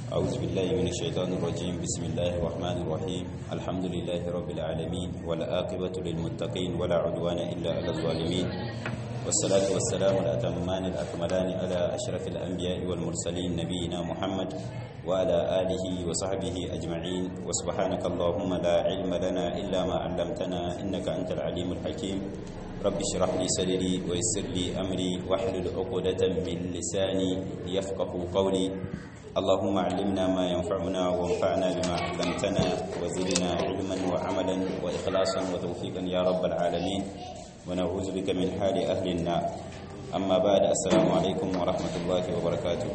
أعوذ بالله من الشيطان الرجيم بسم الله الرحمن الرحيم الحمد لله رب العالمين والآقبة للمتقين ولا عدوان إلا على الظالمين والصلاة والسلام الأتمان الأكملان على أشرف الأنبياء والمرسلين نبينا محمد وعلى آله وصحبه أجمعين وسبحانك اللهم لا علم لنا إلا ما علمتنا إنك أنت العليم الحكيم رب اشرح لي صدري ويسر لي أمري واحلل عقدة من لساني يفقه قولي اللهم علمنا ما ينفعنا وانفعنا بما علمتنا وزدنا علما وعملا وإخلاصا وتوفيقا يا رب العالمين ونعوذ بك من حال أهل النار أما بعد السلام عليكم ورحمة الله وبركاته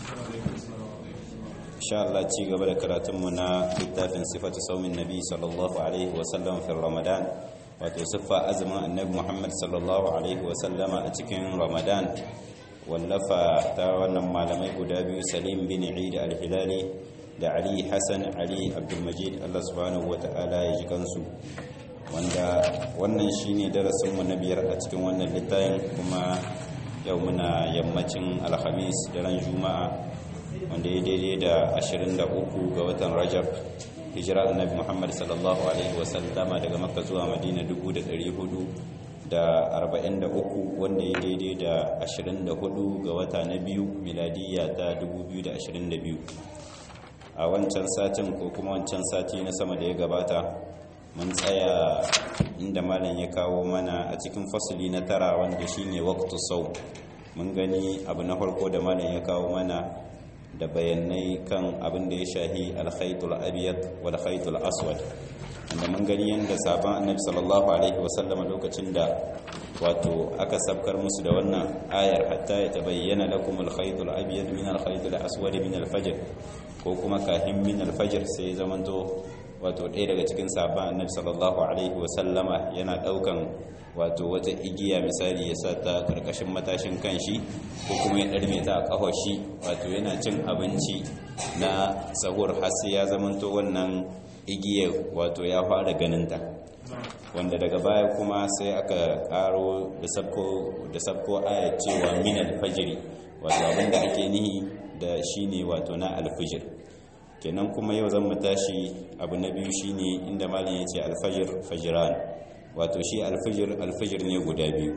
إن شاء الله تيجي قبل كراتمنا كتاب صفة صوم النبي صلى الله عليه وسلم في رمضان وتصفى أزمة النبي محمد صلى الله عليه وسلم أتكن رمضان wallafa ta wannan malamai guda biyu salim bin eid al-hilali da ali hassan ali abdulmajid allah subhanahu wata'ala ya ji kansu wanda wannan shine darasinmu na biyar a cikin wannan littafin kuma yau muna yammacin alhamis daren juma'a wanda ya daidai da 23 ga watan rajab hijira annabi muhammad sallallahu alaihi wasallama daga makka zuwa madina 400 da 43 wanda ya daidai da 24 ga wata na biyu miladiyya ta 2022 a wancan satin ko kuma wancan sati na sama da ya gabata mun tsaya inda malam ya kawo mana a cikin fasuli na tara wanda shine waqtu sau mun gani abu na farko da malam ya kawo mana da bayanai kan abin da ya shahi alkhaitul abyad wal khaitul aswad wanda mun gani yadda sabon annabi sallallahu alaihi wasallama lokacin da wato aka sabkar musu da wannan ayar hatta ya tabayyana lakum al-khaytul abyad min al-khaytul aswad min al-fajr ko kuma kahin min al-fajr sai zamanto wato ɗaya daga cikin sabon annabi sallallahu alaihi wasallama yana daukan wato wata igiya misali ya sa ta karkashin matashin kanshi ko kuma ya ɗarme ta a ƙafar shi wato yana cin abinci na sahur har sai ya zamanto wannan igiyar wato ya fara ganinta wanda daga baya kuma sai aka karo da sabko aya cewa min alfajiri wato abinda ake nihi da shine wato na alfajir kenan kuma yau zan tashi abu na biyu shine inda malin ya ce alfajir fajiran wato shi alfajir alfajir ne guda biyu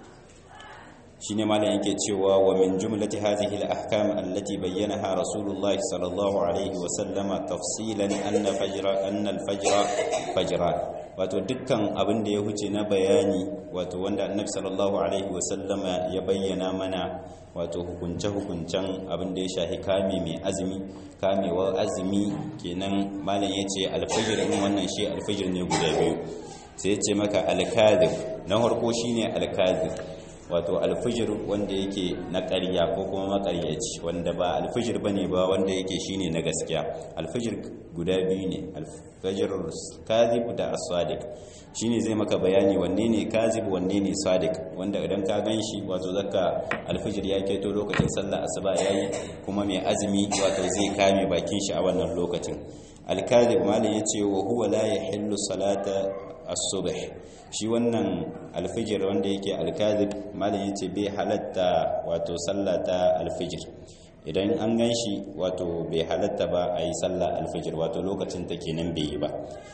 shine malam yake cewa wa min jumlati hadhihi al-ahkam allati bayyanaha rasulullah sallallahu alaihi wa sallama tafsilan anna fajra anna al-fajra fajran wato dukkan abin da ya huce na bayani wato wanda annabi sallallahu alaihi wa sallama ya bayyana mana wato hukunce hukuncen abin da ya shahi kame mai azumi kamewar azumi kenan malam yace al-fajr din wannan shi al-fajr ne guda biyu sai ya ce maka al-kadhib na farko shine al-kadhib wato alfijir wanda yake na ƙarya ko kuma maƙaryaci wanda ba alfijir bane ba wanda yake shine na gaskiya alfijir guda biyu ne alfijir kazib da as-sadiq shine zai maka bayani wanne ne kazib wanne ne sadiq wanda idan ka ganshi wato zaka alfijir ya keto lokacin sallah asuba yayi kuma mai azumi wato zai kame bakin shi a wannan lokacin al-kazib malai yace wa huwa la yahillu salata as-subh shi wannan alfijir wanda yake alkazib malin yace bai halatta wato sallata alfijir idan an ganshi wato bai halatta ba a yi sallah alfijir wato lokacin ta kenan bai yi ba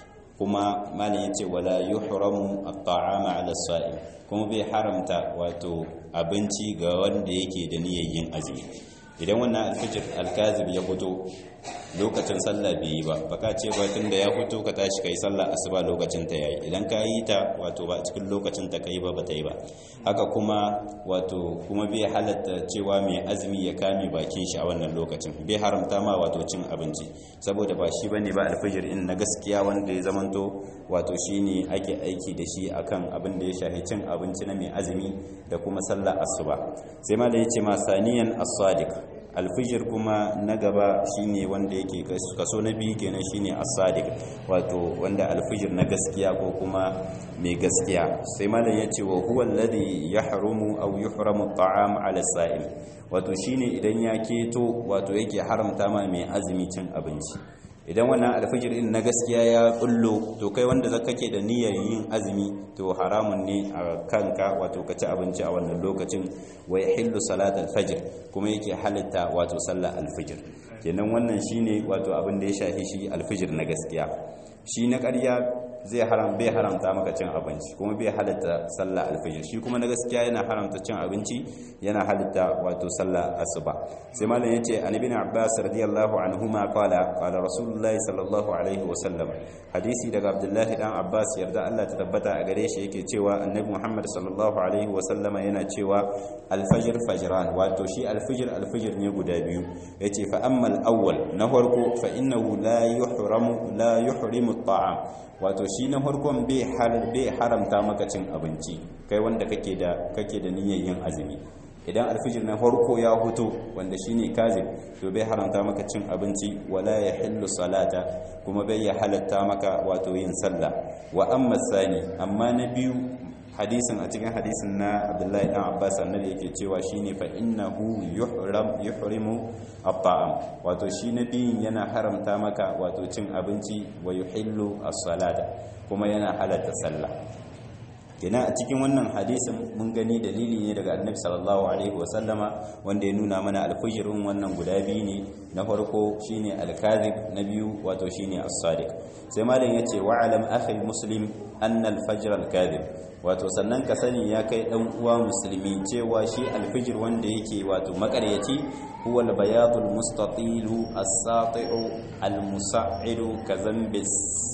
kuma malin yace wala yuhramu at-ta'ama 'ala as-sa'im kuma bai haramta wato abinci ga wanda yake da niyyar yin azumi idan wannan alfijir alkazib ya fito lokacin sallah bai yi ba baka ce ba tunda ya fito ka tashi kai sallah asuba lokacin ta yayi idan ka yi ta wato ba cikin lokacin ta kai ba ba ta yi ba haka kuma wato kuma bai halatta cewa mai azumi ya kame bakin shi a wannan lokacin bai haramta ma wato cin abinci saboda ba shi bane ba alfijir in na gaskiya wanda ya zamanto wato shine ake aiki da shi akan abin da ya shahi cin abinci na mai azumi da kuma sallah asuba sai ma da yace ma saniyan as-sadiq alfijir kuma na gaba shine wanda yake kaso na biyu kenan shine as-sadiq wato wanda alfijir na gaskiya ko kuma mai gaskiya sai malam yace wa huwa alladhi yahrumu aw yuhramu at-ta'am 'ala as-sa'im wato shine idan ya keto wato yake haramta ma mai azumi cin abinci idan wannan alfijir din na gaskiya ya kullo to kai wanda zaka ke da niyyar yin azumi to haramun ne a kanka wato ka ci abinci a wannan lokacin wa yahillu salat alfajr kuma yake halitta wato sallar alfijir kenan wannan shine wato abin da ya shafi shi alfijir na gaskiya shi na ƙarya zai haram bai haramta maka cin abinci kuma bai halitta sallah alfajir shi kuma na gaskiya yana haramta cin abinci yana halitta wato sallah asuba sai malam yace an ibn abbas radiyallahu anhuma qala qala rasulullahi sallallahu alaihi wa sallam hadisi daga abdullahi dan abbas yarda Allah ta tabbata a gare shi yake cewa annabi muhammad sallallahu alaihi wa sallama yana cewa alfajir fajran wato shi alfajir alfajir ne guda biyu yace fa amma al-awwal na farko fa innahu la yuhramu la yuhrimu at-ta'am wato shi na farkon bai haramta maka cin abinci kai wanda kake da kake da niyyar yin azumi idan alfijir na farko ya huto wanda shine kazib to bai haramta maka cin abinci wala ya hillu salata kuma bai ya halatta maka wato yin sallah wa amma sani amma na biyu hadisin a cikin hadisin na abdullahi dan abbas annabi yake cewa shine fa innahu yuhram yuhrimu at-ta'am wato shi na biyun yana haramta maka wato cin abinci wa yuhillu as-salata kuma yana halatta sallah kenan a cikin wannan hadisin mun gani dalili ne daga annabi sallallahu alaihi wa sallama wanda ya nuna mana alfujirin wannan guda biyu ne na farko shine al-kadhib na biyu wato shine as-sadiq sai malam yace wa alam akhi muslim anna al-fajr al-kadhib wato sannan ka sani ya kai dan uwa musulmi cewa shi alfijir wanda yake wato makaryaci huwa albayadu almustatilu as-sati'u almusa''idu ka zambi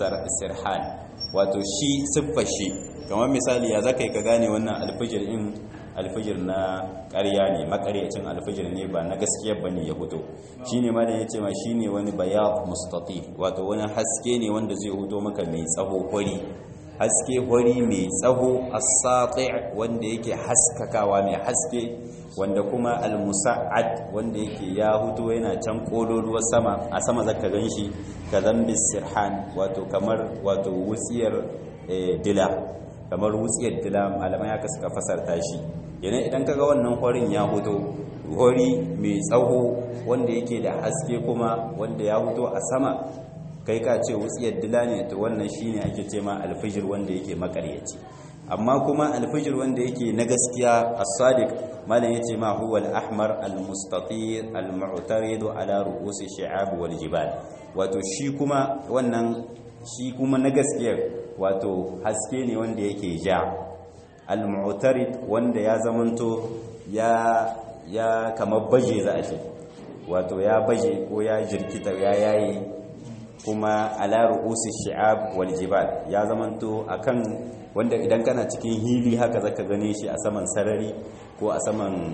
sirhan wato shi siffar shi kamar misali ya zaka ka gane wannan alfijir in alfijir na ƙarya ne makaryacin alfijir ne ba na gaskiya bane ya fito shine ma da yace ma shine wani bayad mustatil wato wani haske ne wanda zai fito maka mai tsaho kwari haske hori mai tsaho as-sati' wanda yake haskakawa mai haske wanda kuma al-musa'ad wanda yake ya huto yana can kololuwar sama a sama zaka ganshi ka zambi sirhan wato kamar wato wutsiyar dila kamar wutsiyar dila malamai haka suka fasarta shi yana idan kaga wannan horin ya huto hori mai tsaho wanda yake da haske kuma wanda ya huto a sama kai ka ce wutsiyar dila ne to wannan shine ake ce ma alfijir wanda yake makaryaci amma kuma alfijir wanda yake na gaskiya as-sadiq malam yace ma huwa al-ahmar al-mustatir al-mu'tarid ala ru'usi shi'ab wal jibal wato shi kuma wannan shi kuma na gaskiyar wato haske ne wanda yake ja al-mu'tarid wanda ya zamanto ya ya kamar baje za a ce wato ya baje ko ya jirkita ya yayi kuma ala ru'usi shi'ab wal jibal ya zamanto akan wanda idan kana cikin hili haka zaka gane shi a saman sarari ko a saman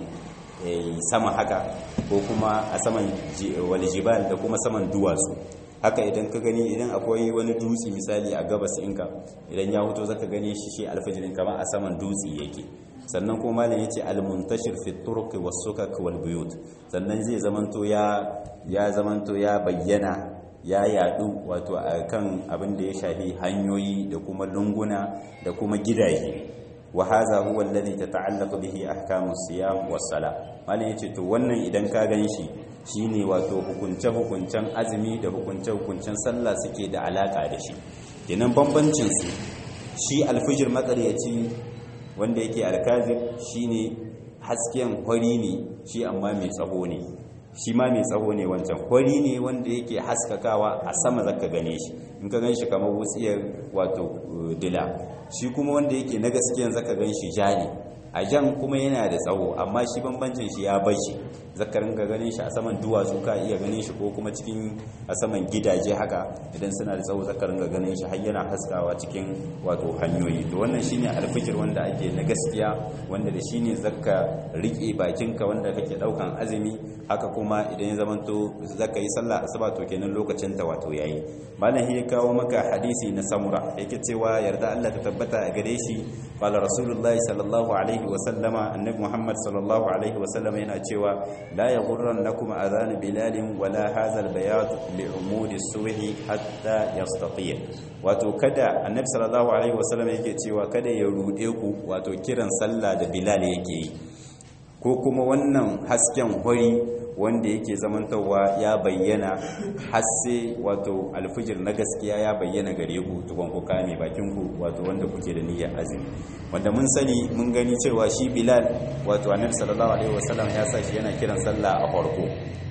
sama haka ko kuma a saman wal jibal da kuma saman duwatsu haka idan ka gani idan akwai wani dutse misali a gabas inka idan ya huto zaka gane shi shi alfajirin kama a saman dutse yake sannan kuma malam yace al-muntashir fi turuq was-sukak wal-buyut sannan zai zamanto ya ya zamanto ya bayyana ya yadu wato kan abin da ya shafi hanyoyi da kuma lunguna da kuma gidaje wa hadha huwa alladhi tata'allaqu bihi ahkamu siyam was-sala malam yace to wannan idan ka ganshi shine wato hukunce hukuncen azumi da hukunce hukuncen sallah suke da alaka da shi kenan bambancin su shi alfijir matsaryaci wanda yake alkazib shine hasken hori ne shi amma mai tsaho ne shi ma mai tsaho ne wancan hori ne wanda yake haskakawa a sama zaka gane shi in ka ganshi kamar wutsiyar wato dila shi kuma wanda yake na gaskiyan zaka ganshi ja ne a jan kuma yana da tsawo amma shi bambancin shi ya bace zaka ringa ganin shi a saman duwatsu ka iya ganin shi ko kuma cikin a saman gidaje haka idan suna da tsawo zaka ringa ganin shi har yana haskawa cikin wato hanyoyi to wannan shine alfijir wanda ake na gaskiya wanda da shine zaka rike bakinka wanda kake daukan azumi haka kuma idan ya zamanto zaka yi sallah asuba to kenan lokacin ta wato yayi malam ya kawo maka hadisi na samura yake cewa yarda Allah ta tabbata a gare shi qala rasulullahi sallallahu alaihi wa sallama annabi muhammad sallallahu alaihi wa sallama yana cewa la yaghurrannakum adhan bilal wala hadha albayad li'umud as-subhi hatta yastatir wato kada annabi sallallahu alaihi wa sallama yake cewa kada ya rude ku wato kiran sallah da bilal yake yi ko kuma wannan hasken hori wanda yake zamantawa ya bayyana har sai wato alfijir na gaskiya ya bayyana gare ku tukun ku kame bakin ku wato wanda kuke da niyyar azumi wanda mun sani mun gani cewa shi bilal wato annabi sallallahu alaihi wasallam ya sa shi yana kiran sallah a farko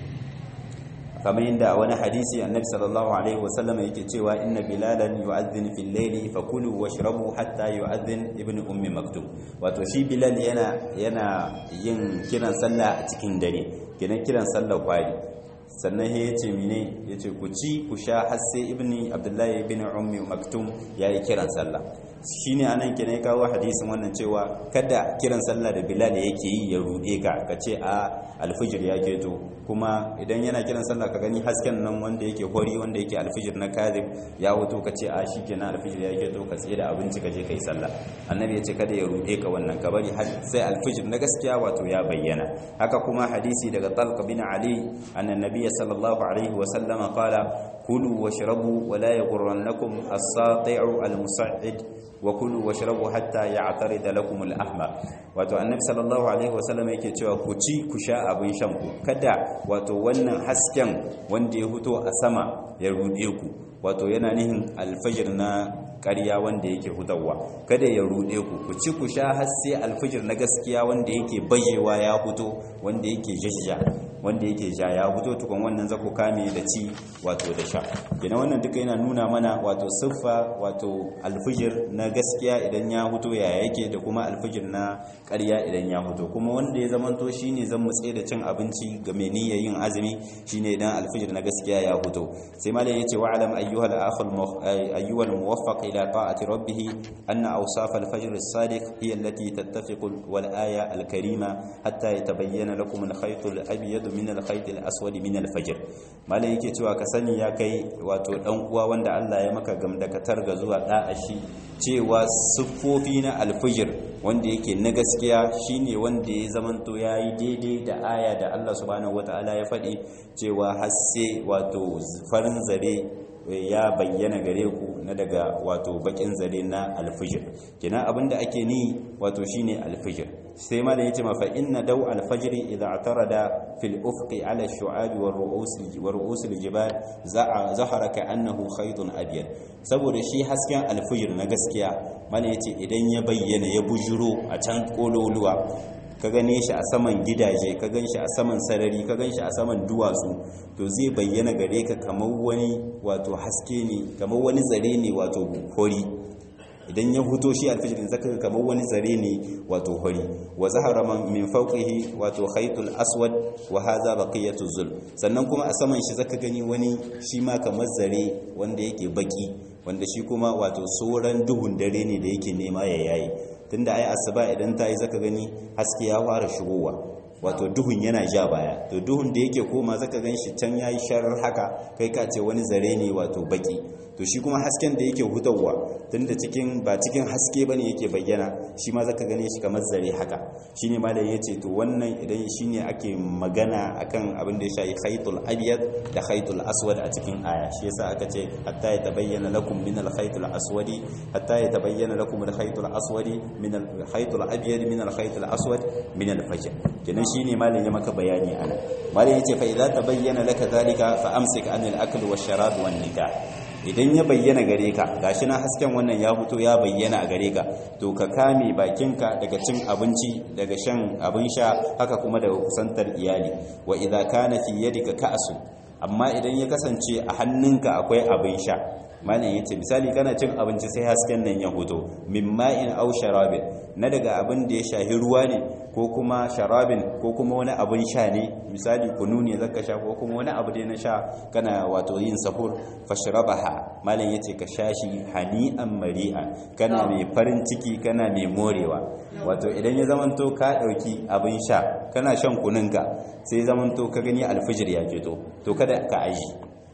kamar yadda wani hadisi annabi sallallahu alaihi wasallam yake cewa inna bilalan yu'adhdhin fil layli fakulu washrabu hatta yu'adhdhin ibnu ummi maktum wato shi bilal yana yana yin kiran sallah a cikin dare kenan kiran sallah kwari sannan ya ce mine ya ce ku ci ku sha har sai ibni abdullahi ibn ummi maktum ya yi kiran sallah shi ne anan ke ne kawo hadisin wannan cewa kada kiran sallah da bilal yake yi ya ruɗe ka ka ce a alfijir ya keto kuma idan yana kiran sallah ka gani hasken nan wanda yake hori wanda yake alfijir na kazib ya wuto ka ce a shi kenan alfijir ya keto ka tsaye da abinci ka je ka yi sallah annabi ya ce kada ya ruɗe ka wannan ka bari sai alfijir na gaskiya wato ya bayyana haka kuma hadisi daga talq bin ali annan nabiyyi sallallahu alaihi wa sallama qala kulu washrabu wa la yaghurrannakum as-sati'u al-musa'id wa kulu washrabu hatta ya'tarida lakum al-ahmar wato annabi sallallahu alaihi wasallam yake cewa ku ci ku sha abin shan ku kada wato wannan hasken wanda ya fito a sama ya rude ku wato yana nihin alfajir na ƙarya wanda yake hutawa kada ya rude ku ku ci ku sha har sai alfajir na gaskiya wanda yake bajewa ya fito wanda yake jajja wanda yake ja ya fito tukun wannan zaku kame da ci wato da sha kenan wannan duka yana nuna mana wato siffa wato alfijir na gaskiya idan ya fito ya yake da kuma alfijir na ƙarya idan ya fito kuma wanda ya zamanto shine zan mutse da cin abinci ga mai niyyar yin azumi shine idan alfijir na gaskiya ya fito sai malam yace wa alam ayyuhal akhul ayyuhal muwaffaq ila ta'ati rabbih anna awsaf al-fajr as-sadiq hiya allati tattafiqu wal aya al-karima hatta yatabayyana lakum al-khayt al-abyad min al-khayt al-aswad min al-fajr malam yake cewa ka sani ya kai wato dan uwa wanda Allah ya maka gamdakatar ga zuwa da'ashi cewa siffofi na alfijir wanda yake na gaskiya shine wanda ya zamanto yayi daidai da aya da Allah subhanahu wataala ya faɗi cewa hasse wato farin zare ya bayyana gare ku na daga wato bakin zare na alfijir kina abinda ake ni wato shine alfijir sai ma da yace ma fa inna daw alfajr idha atarada fil ufqi ala ash-shu'ab wa ru'us wa ru'us al-jibal zahara ka annahu khaytun abyad saboda shi hasken alfijir na gaskiya mana yace idan ya bayyana ya bujuro a can kololuwa ka gane shi a saman gidaje ka gan shi a saman sarari ka gan shi a saman duwatsu to zai bayyana gare ka kamar wani wato haske ne kamar wani zare ne wato hori idan ya fito shi alfijirin zaka ga kamar wani zare ne wato hori wa zahara min fawqihi wato khaytul aswad wa hadha baqiyatu zul sannan kuma a saman shi zaka gani wani shi ma kamar zare wanda yake baki wanda shi kuma wato sauran duhun dare ne da yake nema ya yayi tunda ai asuba idan ta yi zaka gani haske ya fara shigowa wato duhun yana ja baya to duhun da yake koma zaka gan shi can yayi sharar haka kai ka ce wani zare ne wato baki to shi kuma hasken da yake hutawa tunda cikin ba cikin haske bane yake bayyana shi ma zaka gane shi kamar zare haka shine malai yace to wannan idan shine ake magana akan abin da ya shafi khaytul abyad da khaytul aswad a cikin aya shi yasa aka ce hatta ya tabayyana lakum min al khaytul aswadi hatta ya tabayyana lakum al khaytul aswadi min al khaytul abyad min al khaytul aswad min al fajr kenan shine malai ya maka bayani ana malai yace fa idza tabayyana laka zalika fa amsik an al akl wash sharab wan nikah idan ya bayyana gare ka gashi na hasken wannan ya fito ya bayyana a gare ka to ka kame bakinka daga cin abinci daga shan abin sha haka kuma daga kusantar iyali wa idza kana fi yadika ka'su amma idan ya kasance a hannunka akwai abin sha malam yace misali kana cin abinci sai hasken nan ya hoto min ma'in aw sharabin na daga abin da ya shahi ruwa ne ko kuma sharabin ko kuma wani abin sha ne misali kunu ne zaka sha ko kuma wani abu da na sha kana wato yin sahur fashrabaha malam yace ka sha shi hani'an mari'a kana mai farin ciki kana mai morewa wato idan ya zamanto ka dauki abin sha kana shan kununka sai zamanto ka gani alfijir ya fito to kada ka aji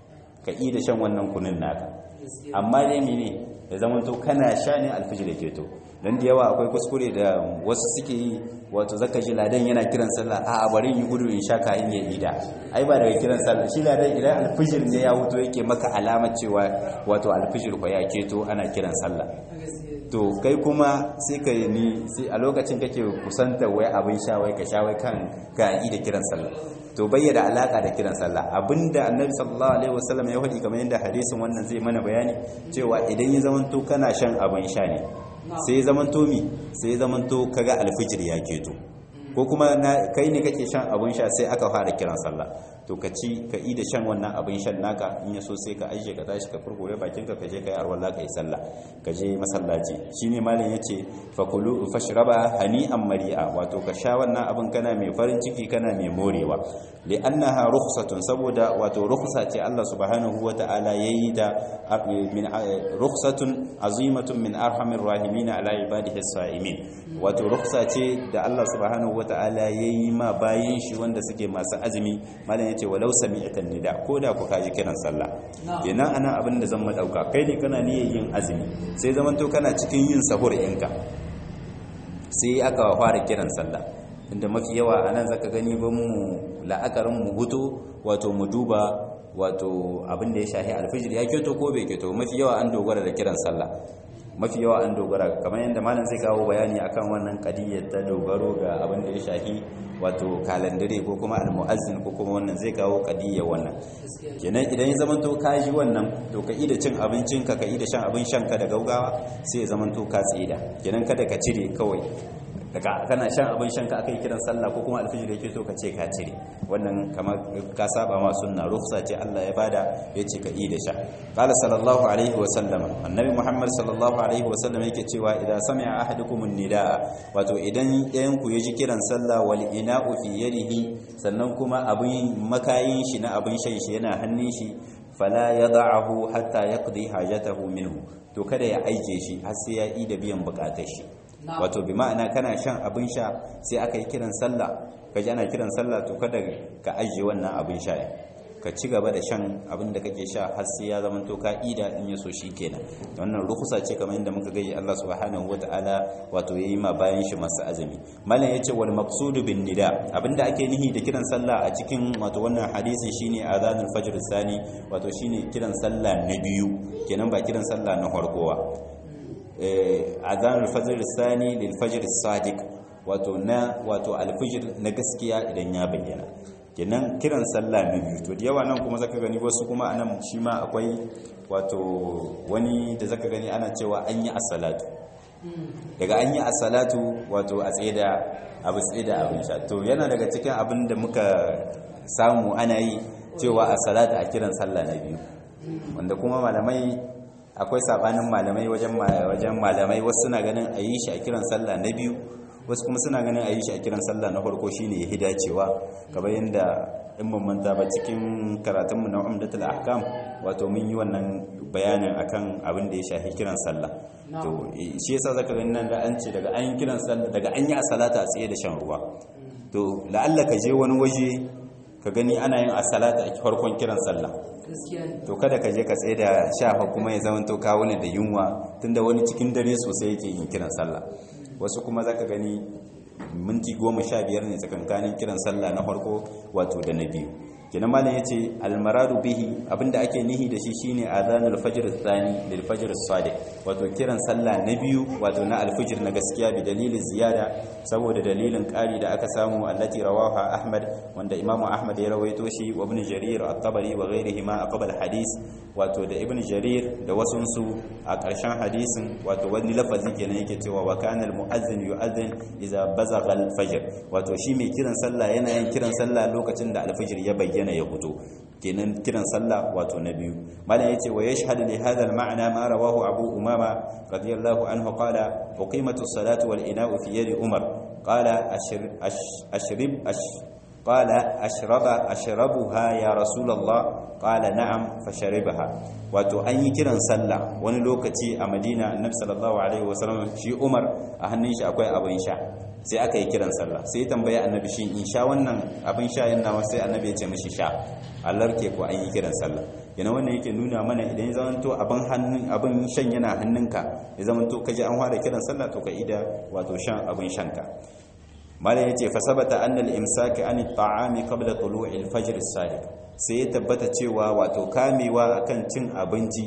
ka yi da shan wannan kunun naka amma dai mene ya zamanto kana sha ne alfijir ya keto don da yawa akwai kuskure da wasu suke yi wato zaka ji ladan yana kiran sallah a bari yi gudu in sha kayan ya ida ai ba daga kiran sallah shi ladan idan alfijir ne ya wuto yake maka alama cewa wato alfijir ko ya keto ana kiran sallah to kai kuma sai ka ni sai a lokacin kake kusanta wai abin sha wai ka sha wai kan ka yi da kiran sallah to bayyana alaka da kiran sallah abinda annabi sallallahu alaihi wasallam ya faɗi kamar yadda hadisin wannan zai mana bayani cewa idan ya zamanto kana shan abin sha ne sai ya zamanto mi sai ya zamanto kaga alfijir ya keto ko kuma kai ne kake shan abin sha sai aka fara kiran sallah to ka ci ka yi da shan wannan abin shan naka in ya so sai ka ajiye ka tashi ka furgure bakin ka je ka yi arwalla ka yi sallah ka je masallaci shine malam yace fakulu fashraba hani'an mari'a wato ka sha wannan abin kana mai farin ciki kana mai morewa li'annaha rukhsatun saboda wato rukhsa ce Allah subhanahu wata'ala yayi da min rukhsatun azimatun min arhamir rahimin ala ibadihi as-sa'imin wato rukhsa ce da Allah subhanahu wata'ala yayi ma bayin shi wanda suke masu azumi malam yace walau sami'tan nida ko da ku kaji kiran sallah kenan anan abin da zan madauka kai ne kana niyyar yin azumi sai zaman to kana cikin yin sahur ɗinka sai aka fara kiran sallah inda mafi yawa anan zaka gani ban mu la'akarin mu hutu wato mu duba wato abin da ya shahi alfijir ya keto ko bai keto mafi yawa an dogara da kiran sallah mafi yawa an dogara kamar yadda malam zai kawo bayani akan wannan kadiyyar ta dogaro ga abin da ya shahi wato kalandare ko kuma almu'azzin ko kuma wannan zai kawo kadiyyar wannan kenan idan ya zamanto ka ji wannan to ka ida cin abincin ka ka ida shan abin shan ka da gaugawa sai ya zamanto ka tsida kenan kada ka cire kawai daga kana shan abin shan ka aka yi kiran sallah ko kuma alfijir yake so ka ce ka cire wannan kamar ka saba ma sunna rufsa ce Allah ya bada ya ce ka yi da sha qala sallallahu alaihi wa sallama annabi muhammad sallallahu alaihi wa sallam yake cewa idan sami'a ahadukum nidaa wato idan ɗayan ku yaji kiran sallah wal ina'u fi yadihi sannan kuma abin makayin shi na abin shan shi yana hannun shi fala yad'ahu hatta yaqdi hajatahu minhu to kada ya aike shi har sai ya yi da biyan bukatar shi wato bi ma'ana kana shan abin sha sai aka yi kiran sallah ka ji ana kiran sallah to kada ka ajiye wannan abin sha ka ci gaba da shan abin da kake sha har sai ya zama to ka ida in ya so shi kenan wannan rukusa ce kamar yadda muka gaji Allah subhanahu wataala wato yayi ma bayan shi masu azumi malam yace wal maqsudu bin nida abinda ake nihi da kiran sallah a cikin wato wannan hadisi shine azanul fajr sani wato shine kiran sallah na biyu kenan ba kiran sallah na farkowa azanul fajr sani lil fajr sadiq wato na wato alfijir na gaskiya idan ya bayyana kenan kiran sallah na biyu to da yawa nan kuma zaka gani wasu kuma anan shi ma akwai wato wani da zaka gani ana cewa an yi as-salatu daga an yi as-salatu wato a tsaye da abu tsaye da abin sha to yana daga cikin abin da muka samu ana yi cewa as-salatu a kiran sallah na biyu wanda kuma malamai akwai sabanin malamai wajen wajen malamai wasu suna ganin a yi shi a kiran sallah na biyu wasu kuma suna ganin a yi shi a kiran sallah na farko shine ya hidacewa kamar yadda in ban manta ba cikin karatunmu na umdatul ahkam wato mun yi wannan bayanin akan abin da ya shafi kiran sallah to shi yasa zaka gani nan da an ce daga an yi kiran sallah daga an yi asalata a tsaye da shan ruwa to la'alla ka je wani waje ka gani ana yin asalata a farkon kiran sallah to kada ka je ka tsaye da shafa kuma ya zama to kawo ne da yunwa tunda wani cikin dare sosai yake yin kiran sallah wasu kuma zaka gani minti goma sha biyar ne tsakankanin kiran sallah na farko wato da na biyu kenan malam yace almaradu bihi abinda ake nihi da shi shine azanul fajr thani lil fajr sadiq wato kiran sallah na biyu wato na alfajr na gaskiya bi dalilin ziyada saboda dalilin ƙari da aka samu allati rawaha ahmad wanda imamu ahmad ya rawaito shi wa ibn jarir at-tabari wa ghairihi ma aqbal hadis wato da ibn jarir da wasunsu a ƙarshen hadisin wato wani lafazi kenan yake cewa wa kana al-mu'azzin yu'azzin idza bazagha al-fajr wato shi mai kiran sallah yana yin kiran sallah lokacin da al-fajr ya bayyana ya fito kenan kiran sallah wato na biyu malam yace wa yashhadu li hadha al-ma'na ma rawahu abu umama radiyallahu anhu qala uqimatu as-salatu wal ina'u fi yadi umar qala ashrib قال أشرب أشربها يا رسول الله قال نعم فشربها wato an yi kiran sallah wani lokaci a madina annabi sallallahu alaihi wasallam shi umar a hannun shi akwai abin sha sai aka yi kiran sallah sai tambaya annabi shi in sha wannan abin sha yana sai annabi ya ce mishi sha Allah ke ko an yi kiran sallah yana wannan yake nuna mana idan ya zamanto abin hannun abin shan yana hannunka ya zamanto kaje an fara kiran sallah to ka ida wato shan abin shanka malam yace fa sabata anna al-imsak an at-ta'ami qabla tulu'i al-fajr as-sadiq sai ya tabbata cewa wato kamewa akan cin abinci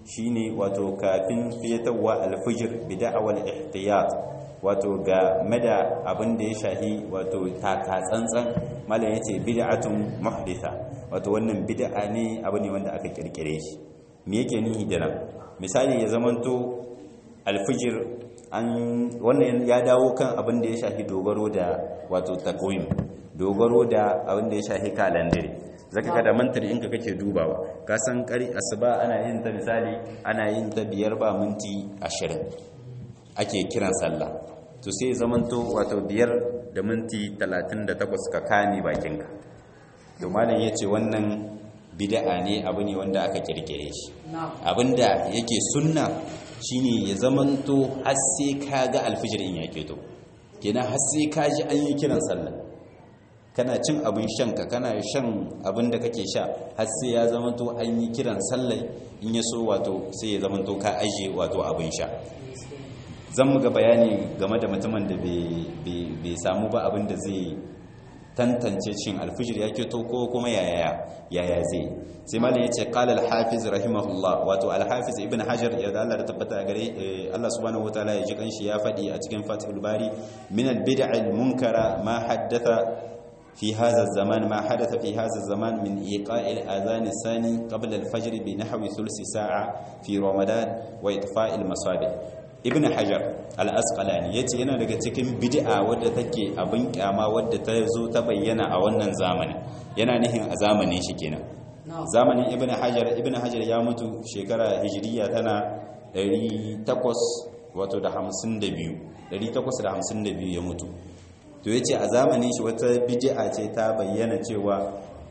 shine wato kafin fiyatarwa alfijir bida'awal ihtiyat wato ga mada abin da ya shahi wato taka tsantsan malam yace bid'atun muhditha wato wannan bid'a ne abu ne wanda aka kirkire shi me yake nihi da nan misali ya zamanto alfijir an wannan ya dawo kan abin da ya shahi dogaro da wato takwim dogaro da abin da ya shahi kalandare zaka ga da mantar in ka kake dubawa ka san kari asuba ana yin ta misali ana yin ta biyar ba minti ashirin ake kiran sallah to sai zamanto wato biyar da minti talatin da takwas ka kani bakinka to malam ya ce wannan bid'a ne abu ne wanda aka kirkire shi abinda yake sunna shine ya zamanto har sai ka ga alfijir in ya keto kenan har sai ka ji an yi kiran sallah kana cin abin shanka kana shan abin da kake sha har sai ya zamanto an yi kiran sallah in ya so wato sai ya zamanto ka aje wato abin sha zan mu ga bayani game da mutumin da bai samu ba abin da zai tantance cin alfijir ya keto ko kuma yaya yaya zai sai malam yace qala al-hafiz rahimahullah wato al-hafiz ibn hajar ya da Allah da tabbata gare Allah subhanahu wataala ya ji kanshi ya fadi a cikin fathul bari min al-bid'a al-munkara ma haddatha في هذا الزمان ما حدث في هذا الزمان من إيقاع الأذان الثاني قبل الفجر بنحو ثلث ساعة في رمضان وإطفاء المصابيح ibn hajar al-asqalani yace yana daga cikin bid'a wadda take abin kyama wadda ta zo ta bayyana a wannan zamanin yana nihin a zamanin shi kenan zamanin ibn hajar ibn hajar ya mutu shekara hijiriya tana 800 wato da 52 852 ya mutu to yace a zamanin shi wata bid'a ce ta bayyana cewa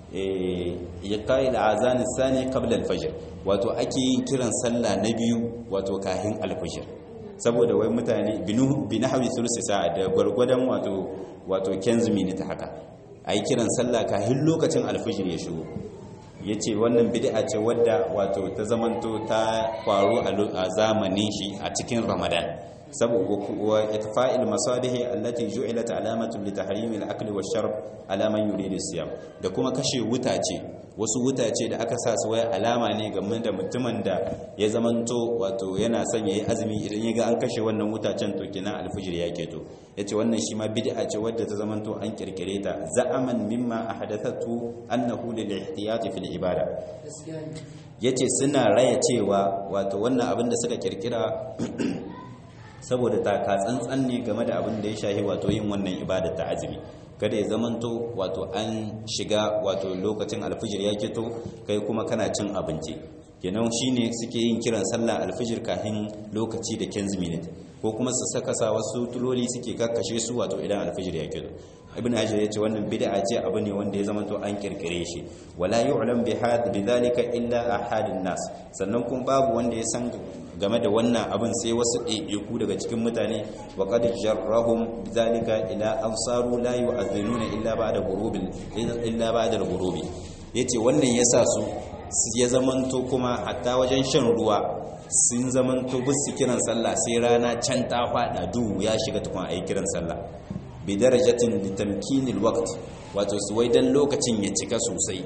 ya kai azan sani qabla al-fajr wato ake yin kiran sallah na biyu wato kahin al-fajr saboda wai mutane bi nahwi thuluth sa'a da gwargwadon wato wato 15 minute haka ai kiran sallah kahin lokacin al-fajr ya shigo yace wannan bid'a ce wadda wato ta zamanto ta faru a zamanin shi a cikin ramadan saboda wa itfa'il masadihi allati ju'ilat alamatan li tahrim al-akli wash-sharb ala man yuridu siyam da kuma kashe wutace wasu wutace da aka sa su waya alama ne game da mutumin da ya zamanto wato yana son yayi azumi idan ya ga an kashe wannan wutacen to kina al-fajr ya keto yace wannan shi ma bid'a ce wadda ta zamanto an kirkire ta za'aman mimma ahadathatu annahu lil ihtiyati fil ibada yace suna raya cewa wato wannan abin da suka kirkira saboda taka tsantsan ne game da abin da ya shahi wato yin wannan ibada ta azumi kada ya zamanto wato an shiga wato lokacin alfijir ya keto kai kuma kana cin abinci kenan shine suke yin kiran sallah alfijir kafin lokaci da 15 minute ko kuma su saka sa wasu tuloli suke kakkashe su wato idan alfijir ya keto ibn hajar yace wannan bid'a ce abu ne wanda ya zamanto an kirkire shi wala yu'lam bi had bidhalika illa ahadun nas sannan kuma babu wanda ya san game da wannan abin sai wasu ɗaiɗaiku daga cikin mutane wa qad jarrahum bidhalika ila absaru la yu'adhinuna illa ba'da ghurubi illa ba'da ghurubi yace wannan yasa su ya zamanto kuma hatta wajen shan ruwa sun zamanto bisu kiran sallah sai rana can ta fada duhu ya shiga tukun ayi kiran sallah bi darajatin litamkinil waqt wato su wai dan lokacin ya cika sosai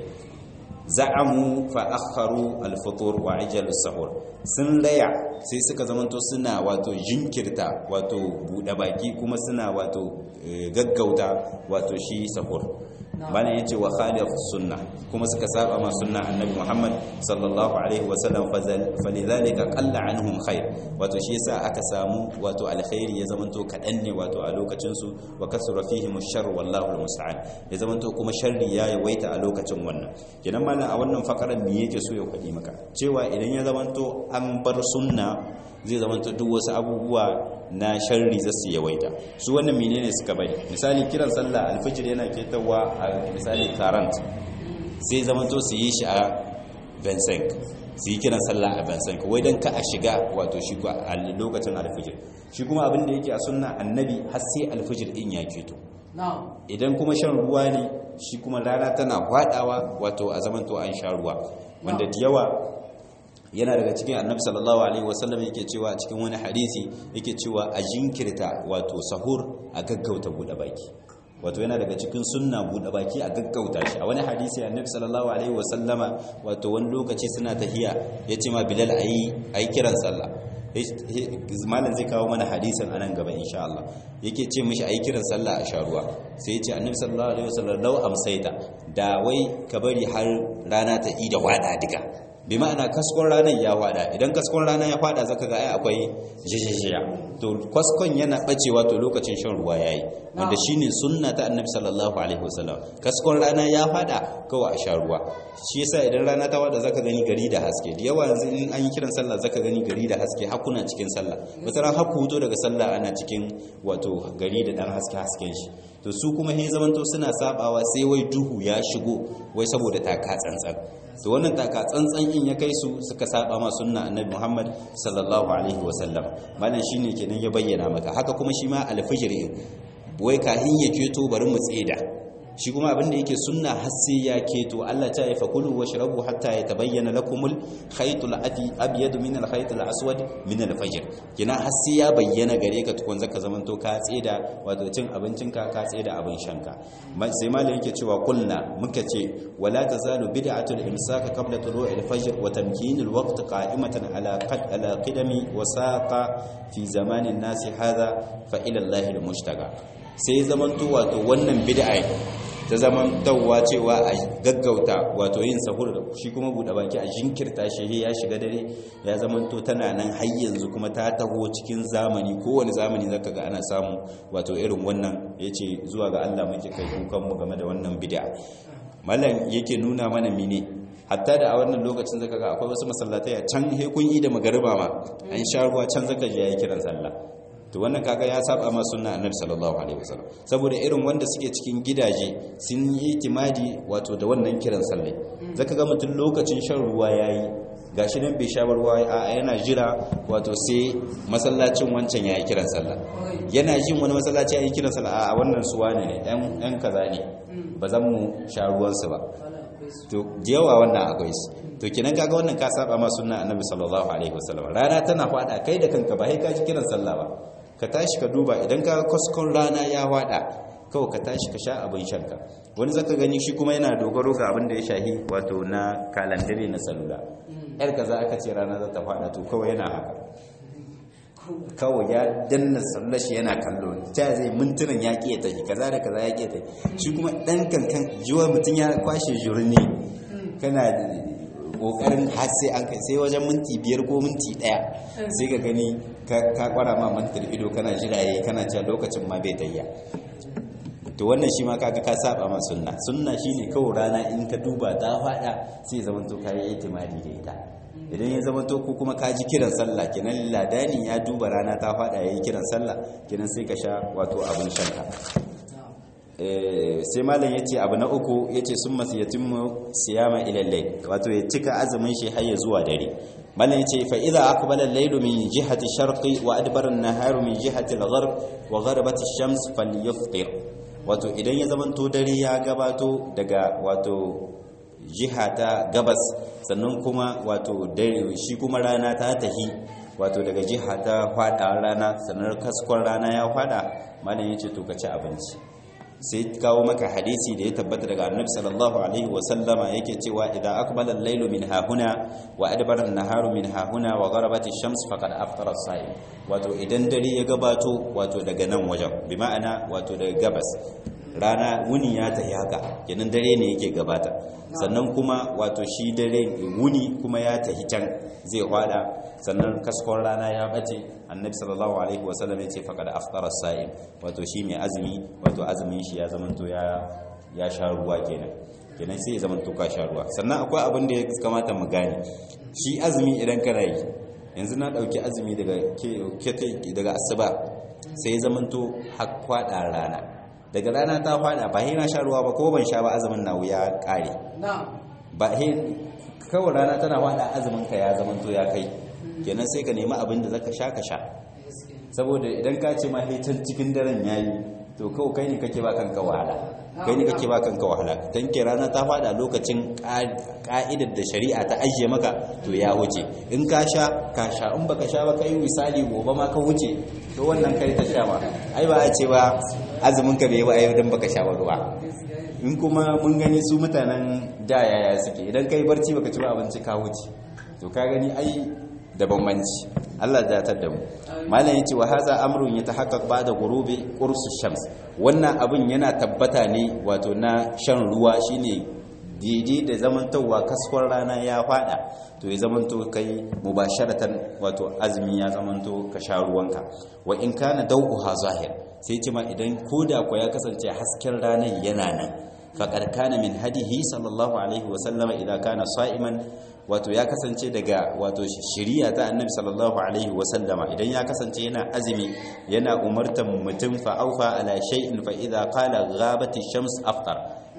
za'amu fa akharu al-futur wa ajal as-sahur sun laya sai suka zamanto suna wato jinkirta wato bude baki kuma suna wato gaggauta wato shi sahur bana yace wa khalif sunna kuma suka saba ma sunna annabi Muhammad sallallahu alaihi wa sallam falidhalika qalla anhum khair wato shi yasa aka samu wato alkhairi ya zamanto kadan ne wato a lokacin su wa kasura fihim ash-shar wallahu al-musta'an ya zamanto kuma sharri ya yawaita a lokacin wannan kenan malam a wannan fakaran me yake so ya kwadi maka cewa idan ya zamanto an bar sunna zai zamanto duk wasu abubuwa na sharri za su yawaita su wannan menene suka bari misali kiran sallah alfijir yana ketawa a misali current sai zamanto su yi shi a Vincent su yi kiran sallah a Vincent wai dan ka a shiga wato shi a lokacin alfijir shi kuma abin da yake a sunna annabi har sai alfijir din ya keto idan kuma shan ruwa ne shi kuma rana tana hwadawa wato a zamanto an sha ruwa wanda da yawa yana daga cikin annabi sallallahu alaihi wasallam yake cewa cikin wani hadisi yake cewa a jinkirta wato sahur a gaggauta bude baki wato yana daga cikin sunna buɗe baki a gaggauta shi a wani hadisi annabi sallallahu alaihi wasallama wato wani lokaci suna tahiya yace ma bilal ayi ayi kiran sallah malam zai kawo mana hadisin anan gaba insha Allah yake ce mishi ayi kiran sallah a sharuwa sai ya ce annabi sallallahu alaihi wasallam law amsaita da wai ka bari har rana ta ida wada diga bi ma'ana kaskon ranar ya wada idan kaskon rana ya fada zaka ga ai akwai jijijiya to kaskon yana bacewa to lokacin shan ruwa yayi wanda shine sunna ta annabi sallallahu alaihi wasallam kaskon rana ya fada kawai a sha ruwa shi yasa idan rana ta wada zaka gani gari da haske da yawa yanzu in an yi kiran sallah zaka gani gari da haske hakuna cikin sallah wata ran haku huto daga sallah ana cikin wato gari da dan haske hasken shi to su kuma he zamanto suna sabawa sai wai duhu ya shigo wai saboda taka tsantsan to wannan taka tsantsan in ya kai su suka saba ma sunna annabi Muhammad sallallahu alaihi wasallam malan shine kenan ya bayyana maka haka kuma shi ma alfijir wai kahin ya keto bari mu tseda shi kuma abinda yake sunna har sai ya keto Allah ta yi fakulu washrabu hatta yatabayyana lakumul khaytul abyad min al khaytil aswad min al fajr kina har sai ya bayyana gare ka tukun zaka zamanto ka tseda wato cin abincinka ka tseda abin shanka sai malam yake cewa kulna muka ce wala tazalu bid'atul imsak qabla tulu'i al fajr wa tamkin al waqt qa'imatan ala qad ala qidami wa saqa fi zamanin nasi hadha fa ila Allah al mushtaqa sai zamanto wato wannan bid'a ta zaman tawwa cewa a gaggauta wato yin sahur da shi kuma buɗe baki a jinkirta shi ya shiga dare ya zamanto tana nan har yanzu kuma ta taho cikin zamani kowane zamani zaka ga ana samu wato irin wannan yace zuwa ga Allah muke kai kukan mu game da wannan bid'a mallan yake nuna mana mine hatta da a wannan lokacin zaka ga akwai wasu masallatai a can he kun yi da magariba ma an sha ruwa can zaka je yayi kiran sallah to wannan kaga ya saba ma sunna annabi sallallahu alaihi wasallam saboda irin wanda suke cikin gidaje sun yi itimadi wato da wannan kiran sallah zaka ga mutum lokacin shan ruwa yayi gashi nan bai sha ruwa a yana jira wato sai masallacin wancan yayi kiran sallah yana jin wani masallaci yayi kiran sallah a wannan suwa ne yan yan kaza ne ba zan mu sha ruwan su ba to yawa wannan akwai su to kinan kaga wannan ka saba ma sunna annabi sallallahu alaihi wasallam rana tana fada kai da kanka ba sai ka ji kiran sallah ba ka tashi ka duba idan ka kaskon rana ya wada kawai ka tashi ka sha abin shanka wani zaka gani shi kuma yana dogaro ga abin da ya shahi wato na kalandare na salula yar kaza aka ce rana za ta fada to kawai yana haka kawai ya danna sallar shi yana kallo ta zai mintunan ya ƙi tafi kaza da kaza ya ƙi tafi shi kuma ɗan kankan jiwa mutum ya kwashe jurni kana kokarin har sai an kai sai wajen minti biyar ko minti daya sai ka gani ka kwara ma mantar ido kana jiraye kana cewa lokacin ma bai tayya to wannan shi ma kaga ka saba ma sunna sunna shine kawai rana in ka duba ta fada sai zaman to kai itimadi da ita idan ya zama to ko kuma ka ji kiran sallah kenan ladani ya duba rana ta fada yayi kiran sallah kenan sai ka sha wato abin shanka sai malam ya ce abu na uku ya ce sun masu yatimmu siyama ilallai wato ya cika azumin shi har ya zuwa dare malam ya ce fa'iza aka bala lailu min jihati sharqi wa adbaran naharu min jihati al-gharb wa gharbati shams falyuftir wato idan ya zamanto dare ya gabato daga wato jiha ta gabas sannan kuma wato dare shi kuma rana ta tahi wato daga jiha ta fada rana sannan kaskon rana ya fada malam ya ce to ka ci abinci sai kawo maka hadisi da ya tabbata daga annabi sallallahu alaihi wa sallama yake cewa idan aqbala al-laylu min hahuna wa adbara an-naharu min hahuna wa gharabat ash-shams faqad aftara as-sa'im wato idan dare ya gabato wato daga nan wajen bi ma'ana wato daga gabas rana wuni ya tafi haka kenan dare ne yake gabata sannan kuma wato shi dare wuni kuma ya tafi can zai hwada sannan kaskon rana ya bace annabi sallallahu alaihi wasallam ya ce faqad aftara sa'im wato shi mai azumi wato azumin shi ya zamanto ya ya sha ruwa kenan kenan sai ya zamanto ka sha ruwa sannan akwai abin da ya kamata mu gane shi azumi idan kana yi yanzu na dauki azumi daga daga asuba sai ya zamanto har kwada rana daga rana ta fada ba na sha ruwa ba ko ban sha ba azumin na wuya kare ba he kawai rana tana fada azumin ka ya zamanto ya kai kenan sai ka nemi abin da zaka sha ka sha saboda idan ka ce ma can cikin daren yayi to kawai kai ne kake ba kanka wahala kai ne kake ba kanka wahala dan ke rana ta fada lokacin ka'idar da shari'a ta ajiye maka to ya wuce in ka sha ka sha in baka sha ba kai misali gobe ma ka wuce to wannan kai ta sha ma ai ba a ce ba azumin ka bai ba ai dan baka sha ba ruwa in kuma mun gani su mutanen da yaya suke idan kai barci baka ci ba abinci ka wuce to ka gani ai da bambanci Allah ya tar da mu malam yace wa haza amrun yatahaqqaq ba'da ghurubi qursu shams wannan abin yana tabbata ne wato na shan ruwa shine daidai da zamantowa kaskwar rana ya fada to ya zamanto kai mubasharatan wato azumi ya zamanto ka sha ruwanka wa in kana dawuha zahir sai ce ma idan koda ko ya kasance hasken ranar yana nan faqad kana min hadihi sallallahu alaihi wa sallama idan kana sa'iman wato ya kasance daga wato shiriya ta annabi sallallahu alaihi wasallama idan ya kasance yana azumi yana umartan mutum fa aufa ala shay'in fa idza qala ghabati shams aftar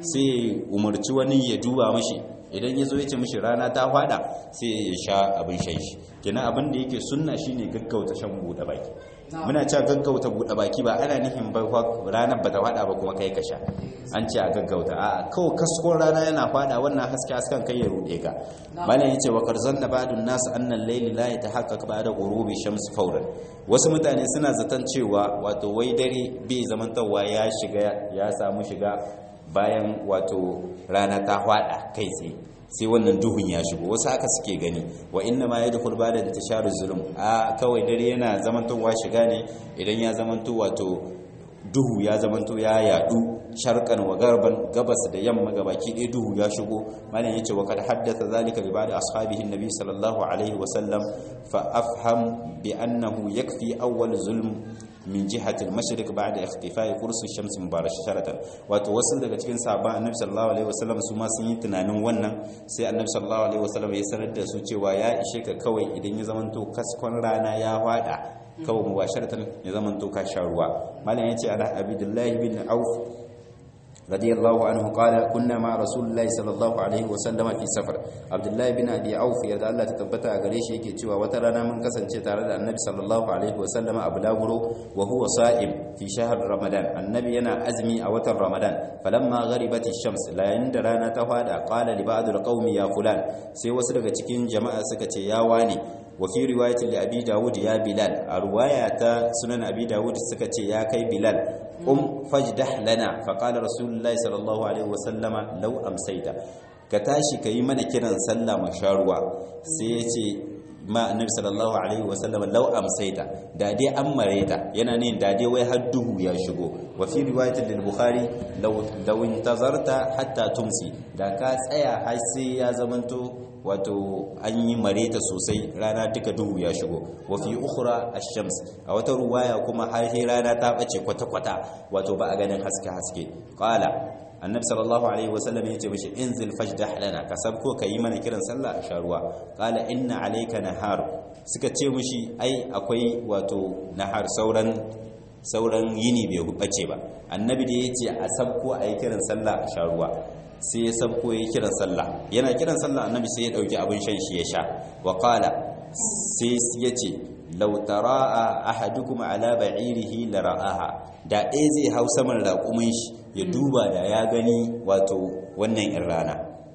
sai umarci wani ya duba mashi idan ya zo ya ce mishi rana ta fada sai ya sha abin shan shi kenan abin da yake sunna shine gaggauta shan buɗe baki muna cewa gaggauta buɗe baki ba ana nufin ba ranar ba ta fada ba kuma kai ka sha an ce a gaggauta a kawai kaskon rana yana fada wannan haske hasken kai ya rude ka malam yace wa karzan da ba'dun nas annal layli la yatahaqqaq ba'da ghurubi shams fawran wasu mutane suna zaton cewa wato wai dare bai zamantawa ya shiga ya samu shiga bayan wato rana ta fada kai tsaye sai wannan duhun ya shigo wasu haka suke gani wa inna ma yadkhul ba'da intisharuz zulum a kawai dare yana zamantowa shiga ne idan ya zamanto wato duhu ya zamanto ya yadu sharqan wa garban gabas da yamma gabaki ɗaya duhu ya shigo malam yace wa kad haddatha zalika li ba'di ashabihi annabi sallallahu alaihi wa sallam fa afham bi annahu yakfi awwal zulm min jihati al-mashriq ba'da ikhtifai qursu shams mubarasharatan wato wasu daga cikin sahabban annabi sallallahu alaihi wasallam su ma sun yi tunanin wannan sai annabi sallallahu alaihi wasallam ya sanar da su cewa ya ishe ka kawai idan ya zamanto kaskon rana ya fada kawai mubasharatan ya zamanto ka sha ruwa malam yace ala abidullahi bin auf رضي الله عنه قال كنا مع رسول الله صلى الله عليه وسلم في سفر عبد الله بن ابي عوف يرضى الله تثبتا gare shi yake cewa wata rana mun kasance tare da annabi sallallahu alaihi wasallam a bulaguro wa huwa sa'im fi shahr ramadan annabi yana azmi a watan ramadan falamma gharibat ash-shams la yanda rana ta fada qala li ba'd al-qaumi ya fulan sai wasu daga cikin jama'a suka ce ya wani wa fi riwayatin li abi dawud ya bilal a riwaya ta sunan abi dawud suka ce ya kai bilal um fajdah lana fa qala rasulullahi sallallahu alaihi wa sallama law amsayta ka tashi kayi mana kiran sallah masharuwa sai ya ce ma annabi sallallahu alaihi wa sallama law amsayta da dai an mareta yana ne da dai wai har duhu ya shigo wa fi riwayatin lil bukhari law law intazarta hatta tumsi da ka tsaya har sai ya zamanto wato an yi mareta sosai rana duka duhu ya shigo wa fi ukhra ash-shams a wata ruwaya kuma har sai rana ta bace kwata-kwata wato ba a ganin haske haske qala annabi sallallahu alaihi wasallam yace mishi inzil fajdah lana ka sabko kayi mana kiran sallah a sharuwa qala inna alayka nahar suka ce mishi ai akwai wato nahar sauran sauran yini bai bace ba annabi da yace a sabko ayi kiran sallah a sharuwa sai ya sabko ya kiran sallah yana kiran sallah annabi sai ya dauki abin shan shi ya sha wa qala sai ya ce law taraa ahadukum ala ba'irihi la ra'aha da ɗaya zai hau saman raƙumin shi ya duba da ya gani wato wannan in rana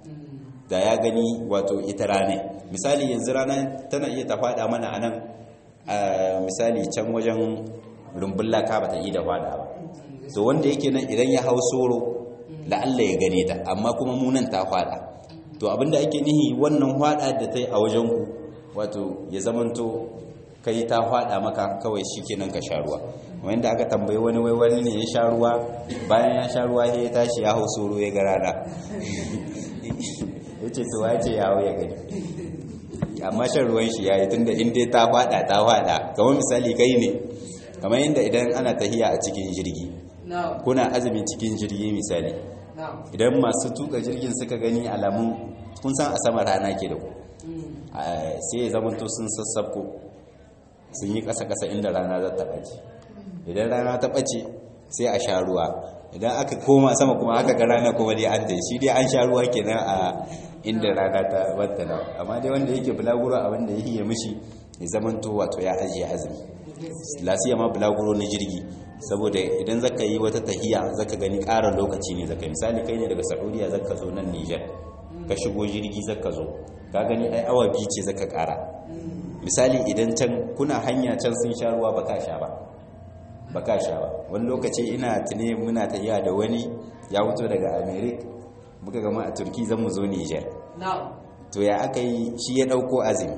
da ya gani wato ita rana misali yanzu rana tana iya ta faɗa mana anan misali can wajen rumbun laka ba ta yi da faɗa ba to wanda yake nan idan ya hau soro la'alla ya gane ta amma kuma munan ta fada to abinda ake nihi wannan fada da ta yi a wajen ku wato ya zamanto kai ta fada maka kawai shikenan ka sha ruwa wanda aka tambayi wani wai wani ne ya sha ruwa bayan ya sha ruwa sai ya tashi ya hau soro ya ga rana yace to wace ya hau ya gani amma shan ruwan shi yayi tunda in dai ta fada ta fada kamar misali kai ne kamar yadda idan ana tahiya a cikin jirgi kuna azumi cikin jirgi misali idan masu tuka jirgin suka gani alamun kun san a sama rana ke da ku sai ya zamanto sun sassafko sun yi ƙasa-ƙasa inda rana za ta ɓace idan rana ta ɓace sai a sha ruwa idan aka koma sama kuma aka ga rana kuma dai an dai shi dai an sha ruwa kenan a inda rana ta wata na amma dai wanda yake bulaguro abin da yake mishi ya zamanto wato ya ajiye azumi lasiya ma bulaguro na jirgi saboda idan zaka yi wata tahiya zaka gani ƙarar lokaci ne zaka misali kai ne daga saudiya zaka zo nan niger ka shigo jirgi zaka zo ka gani ai awa biyu ce zaka ƙara misali idan can kuna hanya can sun sha ruwa baka sha ba baka sha ba wani lokaci ina tune muna tahiya da wani ya fito daga america muka gama a turki zan mu zo niger to ya aka yi shi ya ɗauko azumi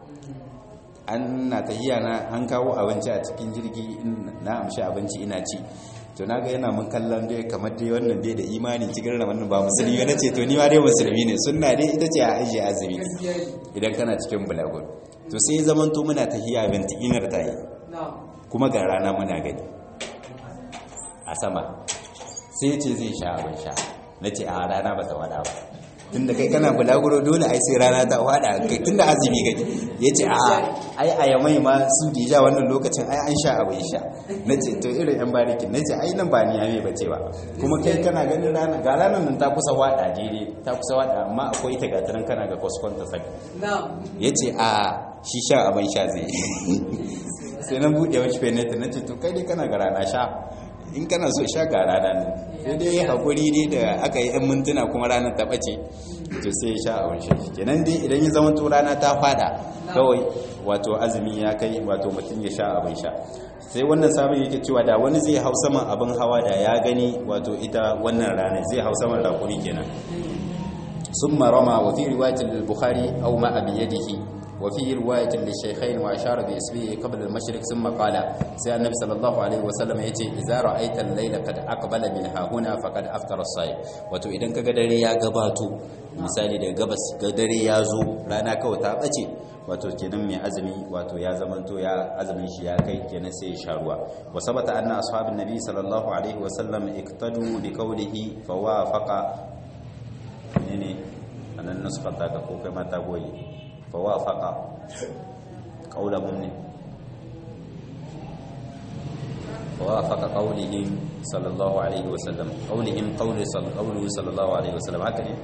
an na tahiya na an kawo abinci a cikin jirgi na amshi abinci ina ci to na ga yana mun kallon dai kamar dai wannan bai da imani cikin wannan ba musulmi na ce to ni ma dai musulmi ne sunna dai ita ce a ajiye azumi idan kana cikin bulagun to sai zaman to muna tahiya binti inar ta yi kuma ga rana muna gani a sama sai ce zai sha abin sha na ce a rana ba ta wada ba tunda kai kana bulaguro dole ai sai rana ta wada kai tunda azumi kake yace a ai a yamai ma su da ja wannan lokacin ai an sha abin sha nace to irin yan barikin nace ai nan ba ni yame bace ba kuma kai kana ganin rana ga ranar nan ta kusa wada daidai ta kusa wada amma akwai ta gataran kana ga koskon ta saki yace a shi sha abin sha zai sai nan bude wani fenet nace to kai dai kana ga rana sha in kana so sha ga rana ne sai dai hakuri ne da aka yi 'yan mintuna kuma ranar ta ɓace to sai ya sha a wani shi kenan dai idan ya zama to rana ta fada kawai wato azumi ya kai wato mutum ya sha abin sha sai wannan sabon yake cewa da wani zai hau saman abin hawa da ya gani wato ita wannan rana zai hau saman rakuri kenan ثم رمى وفي رواية البخاري أو ما بيده وفي رواية للشيخين وأشار بإسبيه قبل المشرق ثم قال سيدنا النبي صلى الله عليه وسلم يتي إذا رأيت الليل قد أقبل منها هنا فقد أفطر الصائم wato idan kaga dare ya gabato misali da gabas ga dare ya zo rana kawai ta bace wato kenan mai azumi wato ya zamanto ya azumin shi ya kai kenan sai ya sha ruwa wa sabata anna ashabin nabi sallallahu alaihi wa sallam iktadu bi qawlihi fa wafaqa ne anan nusfata ka ko kai mata goyi فوافق قولهم فوافق قولهم صلى الله عليه وسلم قولهم قول صلى قوله صلى الله عليه وسلم هكذا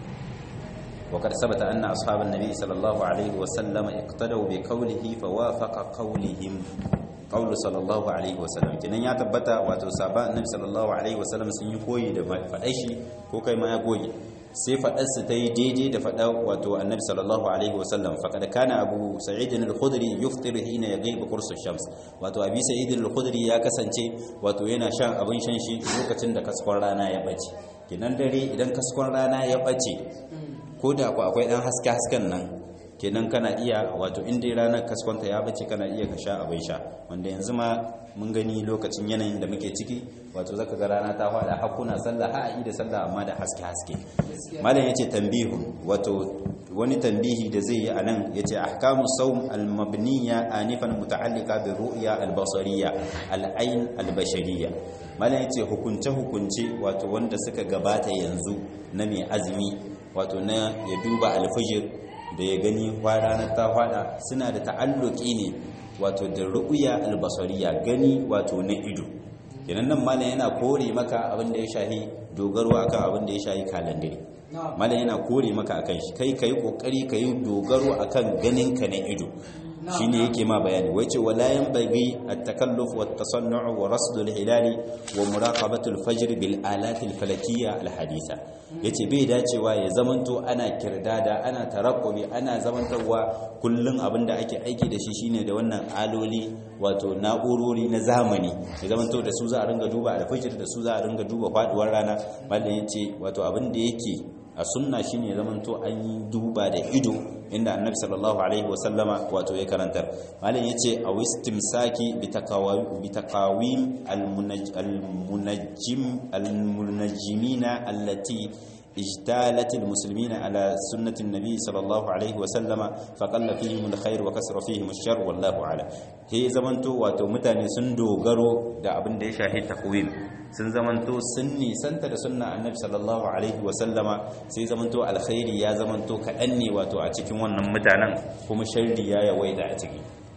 وقد ثبت أن أصحاب النبي صلى الله عليه وسلم اقتدوا بقوله فوافق قولهم قول صلى الله عليه وسلم kenan ya tabbata wato sahaba annabi sallallahu alaihi wasallam sun yi koyi da fadai shi ko kai ma ya goyi sai faɗarsa ta yi daidai da faɗa wato annabi sallallahu alaihi wasallam faƙad kana abu sa'id al-khudri yuftir hina yaghibu qursu shams wato abi sa'id al-khudri ya kasance wato yana shan abin shan shi lokacin da kaskon rana ya bace kenan dare idan kaskon rana ya bace ko da ku akwai dan haske hasken nan kenan kana iya wato in dai ranar kaskonta ya bace kana iya ka sha abin sha wanda yanzu ma mun gani lokacin yanayin da muke ciki wato zaka ga rana ta fada hakuna sallah ha da sallah amma da haske haske malam yace tambihu wato wani tambihi da zai yi anan yace ahkamu sawm al-mabniya anifan muta'alliqa bi ru'ya al-basariyya al-ayn al-bashariyya malam yace hukunce hukunce wato wanda suka gabata yanzu na mai azumi wato na ya duba al-fajr da ya gani ranar ta fada suna da ta'alluki ne wato da ru'ya albasariya gani wato na ido kenan nan malam yana kore maka abin da ya shahi dogaro akan abin da ya shahi kalandare malam yana kore maka akan shi kai kai kokari kai dogaro akan ganin ka na ido shine yake ma bayani wace wala yanbaghi at-takalluf wa at-tasannu' wa rasd al-hilal wa muraqabatu al-fajr bil alat al-falakiyya al-haditha yace bai dacewa ya zamanto ana kirdada ana tarakkubi ana zamantawa kullun abinda ake aiki da shi shine da wannan aloli wato na'urori na zamani ya zamanto da su za a ringa duba al-fajr da su za a ringa duba faduwar rana mallan yace wato abinda yake a sunna shine zamanto an yi duba da ido inda annabi sallallahu alaihi wasallama wato ya karantar malam yace a wistimsaki bi taqawim al-munajjim al-munajjimina allati اجتالت المسلمين على سنة النبي صلى الله عليه وسلم فقل فيهم الخير وكسر فيهم الشر والله أعلم هي زمنتو واتو متاني سندو غرو دا abin da ya shahi takwim sun zamanto sun nisanta da sunna annabi sallallahu alaihi wasallama sai zamanto alkhairi ya zamanto kaɗan ne wato a cikin wannan mutanen kuma sharri ya yawaita a ciki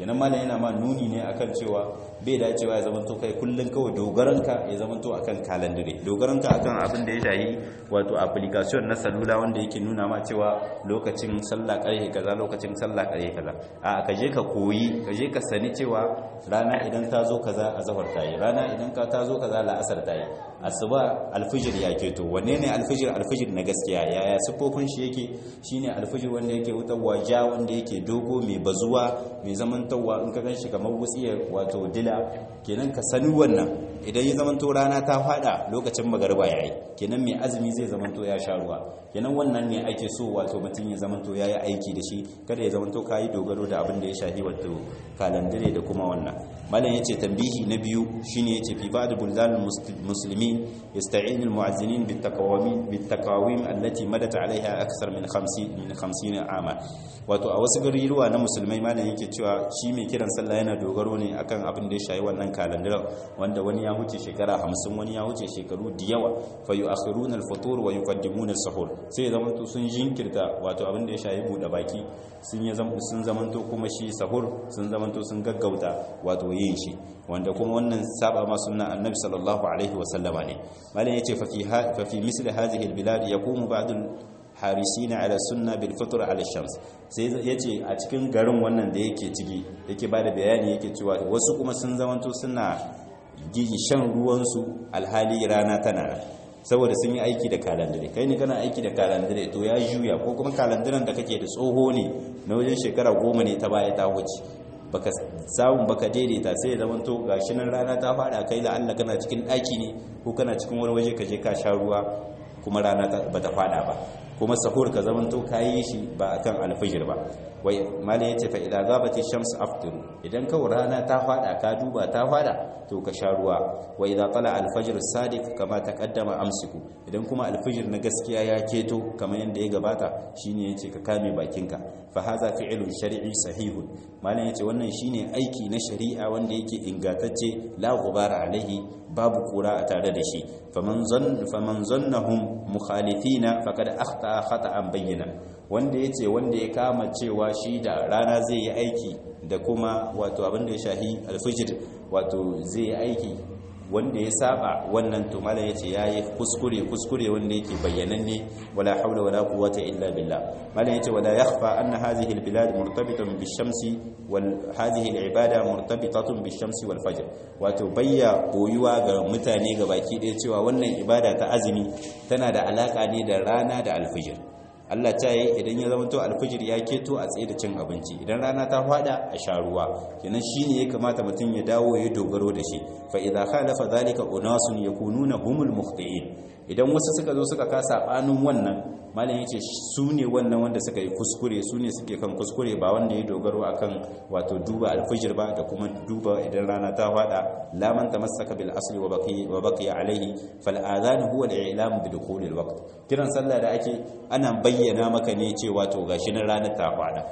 kenan malam yana ma nuni ne akan cewa bai dacewa ya zamanto kai kullun kawai dogaranka ya zamanto akan kalandire dogaranka akan abin da ya shahi wato application na salula wanda yake nuna ma cewa lokacin sallah karhe kaza lokacin sallah karhe kaza a ka je ka koyi ka je ka sani cewa rana idan ta zo kaza azhar ta yi rana idan ka ta zo kaza la'asar ta yi asuba alfijir ya keto wanne ne alfijir alfijir na gaskiya yaya siffofin shi yake shine alfijir wanda yake wutarwa ja wanda yake dogo mai bazuwa mai zamantawa in ka ganshi kamar wutsiyar wato dila kenan ka sani wannan idan ya zamanto rana ta fada lokacin magariba yayi kenan mai azumi zai zamanto ya sha ruwa kenan wannan ne ake so wato mutum ya zamanto yayi aiki da shi kada ya zamanto kayi dogaro da abin da ya shafi wato kalandare da kuma wannan malam yace tambihi na biyu shine yace fi ba'd buldan muslimin yasta'in almu'azzinin bitakawim bitakawim allati madat alaiha akthar min 50 min 50 ama wato a wasu garuruwa na musulmai malam yake cewa shi mai kiran sallah yana dogaro ne akan abin da ya shafi wannan kalandar wanda wani ya huce shekara 50 wani ya huce shekaru da yawa fa yu'akhiruna al-futur wa yuqaddimuna as-sahur sai zamanto sun jinkirta wato abin da ya shafi bude baki sun ya sun zamanto kuma shi sahur sun zamanto sun gaggauta wato yin shi wanda kuma wannan saba ma sunna annabi sallallahu alaihi wa sallama ne malam yace fa fi fa fi misl hadhihi al-bilad yaqumu ba'd harisina ala sunna bil fitr ala shams sai yace a cikin garin wannan da yake ciki yake bada bayani yake cewa wasu kuma sun zamanto suna gigi shan ruwan su alhali rana tana saboda sun yi aiki da kalandare kai ne kana aiki da kalandare to ya juya ko kuma kalandaren da kake da tsoho ne na wajen shekara goma ne ta baya ta wuce baka samun baka daidaita sai ya zama to gashi nan rana ta fada kai la Allah kana cikin daki ne ko kana cikin wani waje ka je ka sha ruwa kuma rana ba ta fada ba kuma sahur ka zaman to kayi shi ba akan alfijir ba wai malai yace fa idza ghabati shams aftiru idan ka rana ta fada ka duba ta fada to ka sha ruwa wa idza tala alfajr sadiq kama taqaddama amsiku idan kuma alfijir na gaskiya ya keto kamar yanda ya gabata shine yace ka kame bakinka fa hadha fi'lun shar'i sahihun malai yace wannan shine aiki na shari'a wanda yake ingantacce la ghubara alaihi babu kura a tare da shi faman zan faman zannahum mukhalifina faqad akhta khata'an bayyana wanda yace wanda ya kama cewa shi da rana zai yi aiki da kuma wato abin da ya shahi alfijir wato zai yi aiki wanda ya saba wannan to malam yace yayi kuskure kuskure wanda yake bayyananne wala haula wala quwwata illa billah malam yace wala yakhfa anna hadhihi albilad murtabitatun bishamsi wal hadhihi alibada murtabitatun bishamsi wal fajr wato bayya boyuwa ga mutane baki ɗaya cewa wannan ibada ta azumi tana da alaka ne da rana da alfijir Allah ta yi idan ya zama to alfijir ya keto a tsaye da cin abinci idan rana ta fada a sha ruwa kenan shine ya kamata mutum ya dawo ya dogaro da shi fa idza khalafa zalika unasun yakununa humul mukhtiin idan wasu suka zo suka kasa banin wannan malam yace su ne wannan wanda suka yi kuskure su ne suke kan kuskure ba wanda ya dogaro akan wato duba alfijir ba da kuma duba idan rana ta fada la man tamassaka bil asli wa baqi wa baqiya alayhi fal adhan huwa al i'lam bi dukhul al waqt kiran sallah da ake ana bayyana maka ne cewa to gashi nan ranar ta fada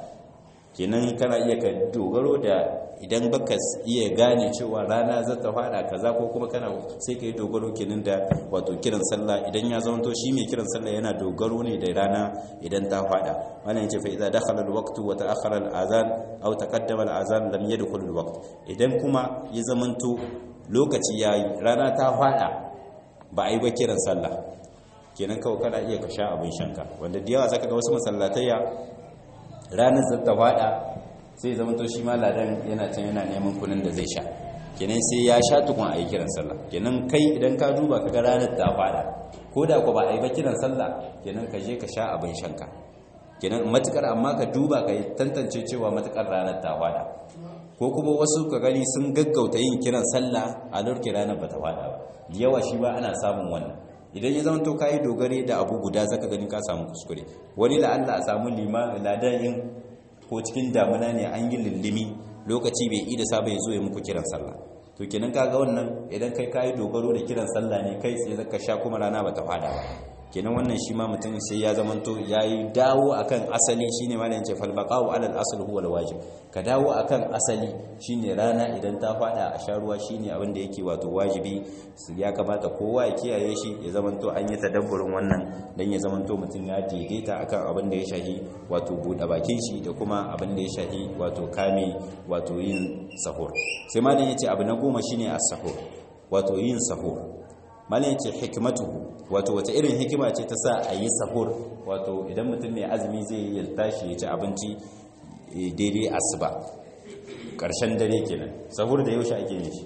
kenan kana iya ka dogaro da idan baka iya gane cewa rana za ta fada kaza ko kuma kana sai ka yi dogaro kenan da wato kiran sallah idan ya zama to shi mai kiran sallah yana dogaro ne da rana idan ta fada wannan yace fa idza dakhala al-waqt wa ta'akhkhara al-adhan aw taqaddama al-adhan lam yadkhul al-waqt idan kuma ya zama to lokaci yayi rana ta fada ba a yi ba kiran sallah kenan kawai kana iya ka sha abin shanka wanda da yawa zaka ga wasu masallatayya ranar zata fada sai zama to shi ma ladan yana can yana neman kunin da zai sha kenan sai ya sha tukun a yi kiran sallah kenan kai idan ka duba ka ga ranar ta fada ko da ku ba a yi ba kiran sallah kenan ka je ka sha abin shanka kenan matukar amma ka duba ka tantance cewa matukar ranar ta fada ko kuma wasu ka gani sun gaggauta yin kiran sallah a lurki ranar ba ta fada ba da yawa shi ba ana samun wannan idan ya zama to kayi dogare da abu guda zaka gani ka samu kuskure wani la Allah a samu lima ladayin ko cikin damuna ne an yi lullumi lokaci bai ida saba ya zo ya muku kiran sallah to kenan kaga wannan idan kai kayi dogaro da kiran sallah ne kai sai zaka sha kuma rana bata fada ba kenan wannan shi ma mutum sai ya zamanto yayi dawo akan asali shine malamin ce fal baqa'u ala al asl huwa al wajib ka dawo akan asali shine rana idan ta fada a sharuwa shine abin da yake wato wajibi ya kamata kowa ya kiyaye shi ya zamanto an yi tadabburin wannan dan ya zamanto mutum ya daidaita akan abin da ya shahi wato buɗe bakin shi da kuma abin da ya shahi wato kame wato yin sahur sai malamin yace abu na goma shine as-sahur wato yin sahur malin ce hikimatu wato wace irin hikima ce ta sa a yi sahur wato idan mutum mai azumi zai yi tashi ya ci abinci daidai asuba ƙarshen dare kenan sahur da yaushe ake yin shi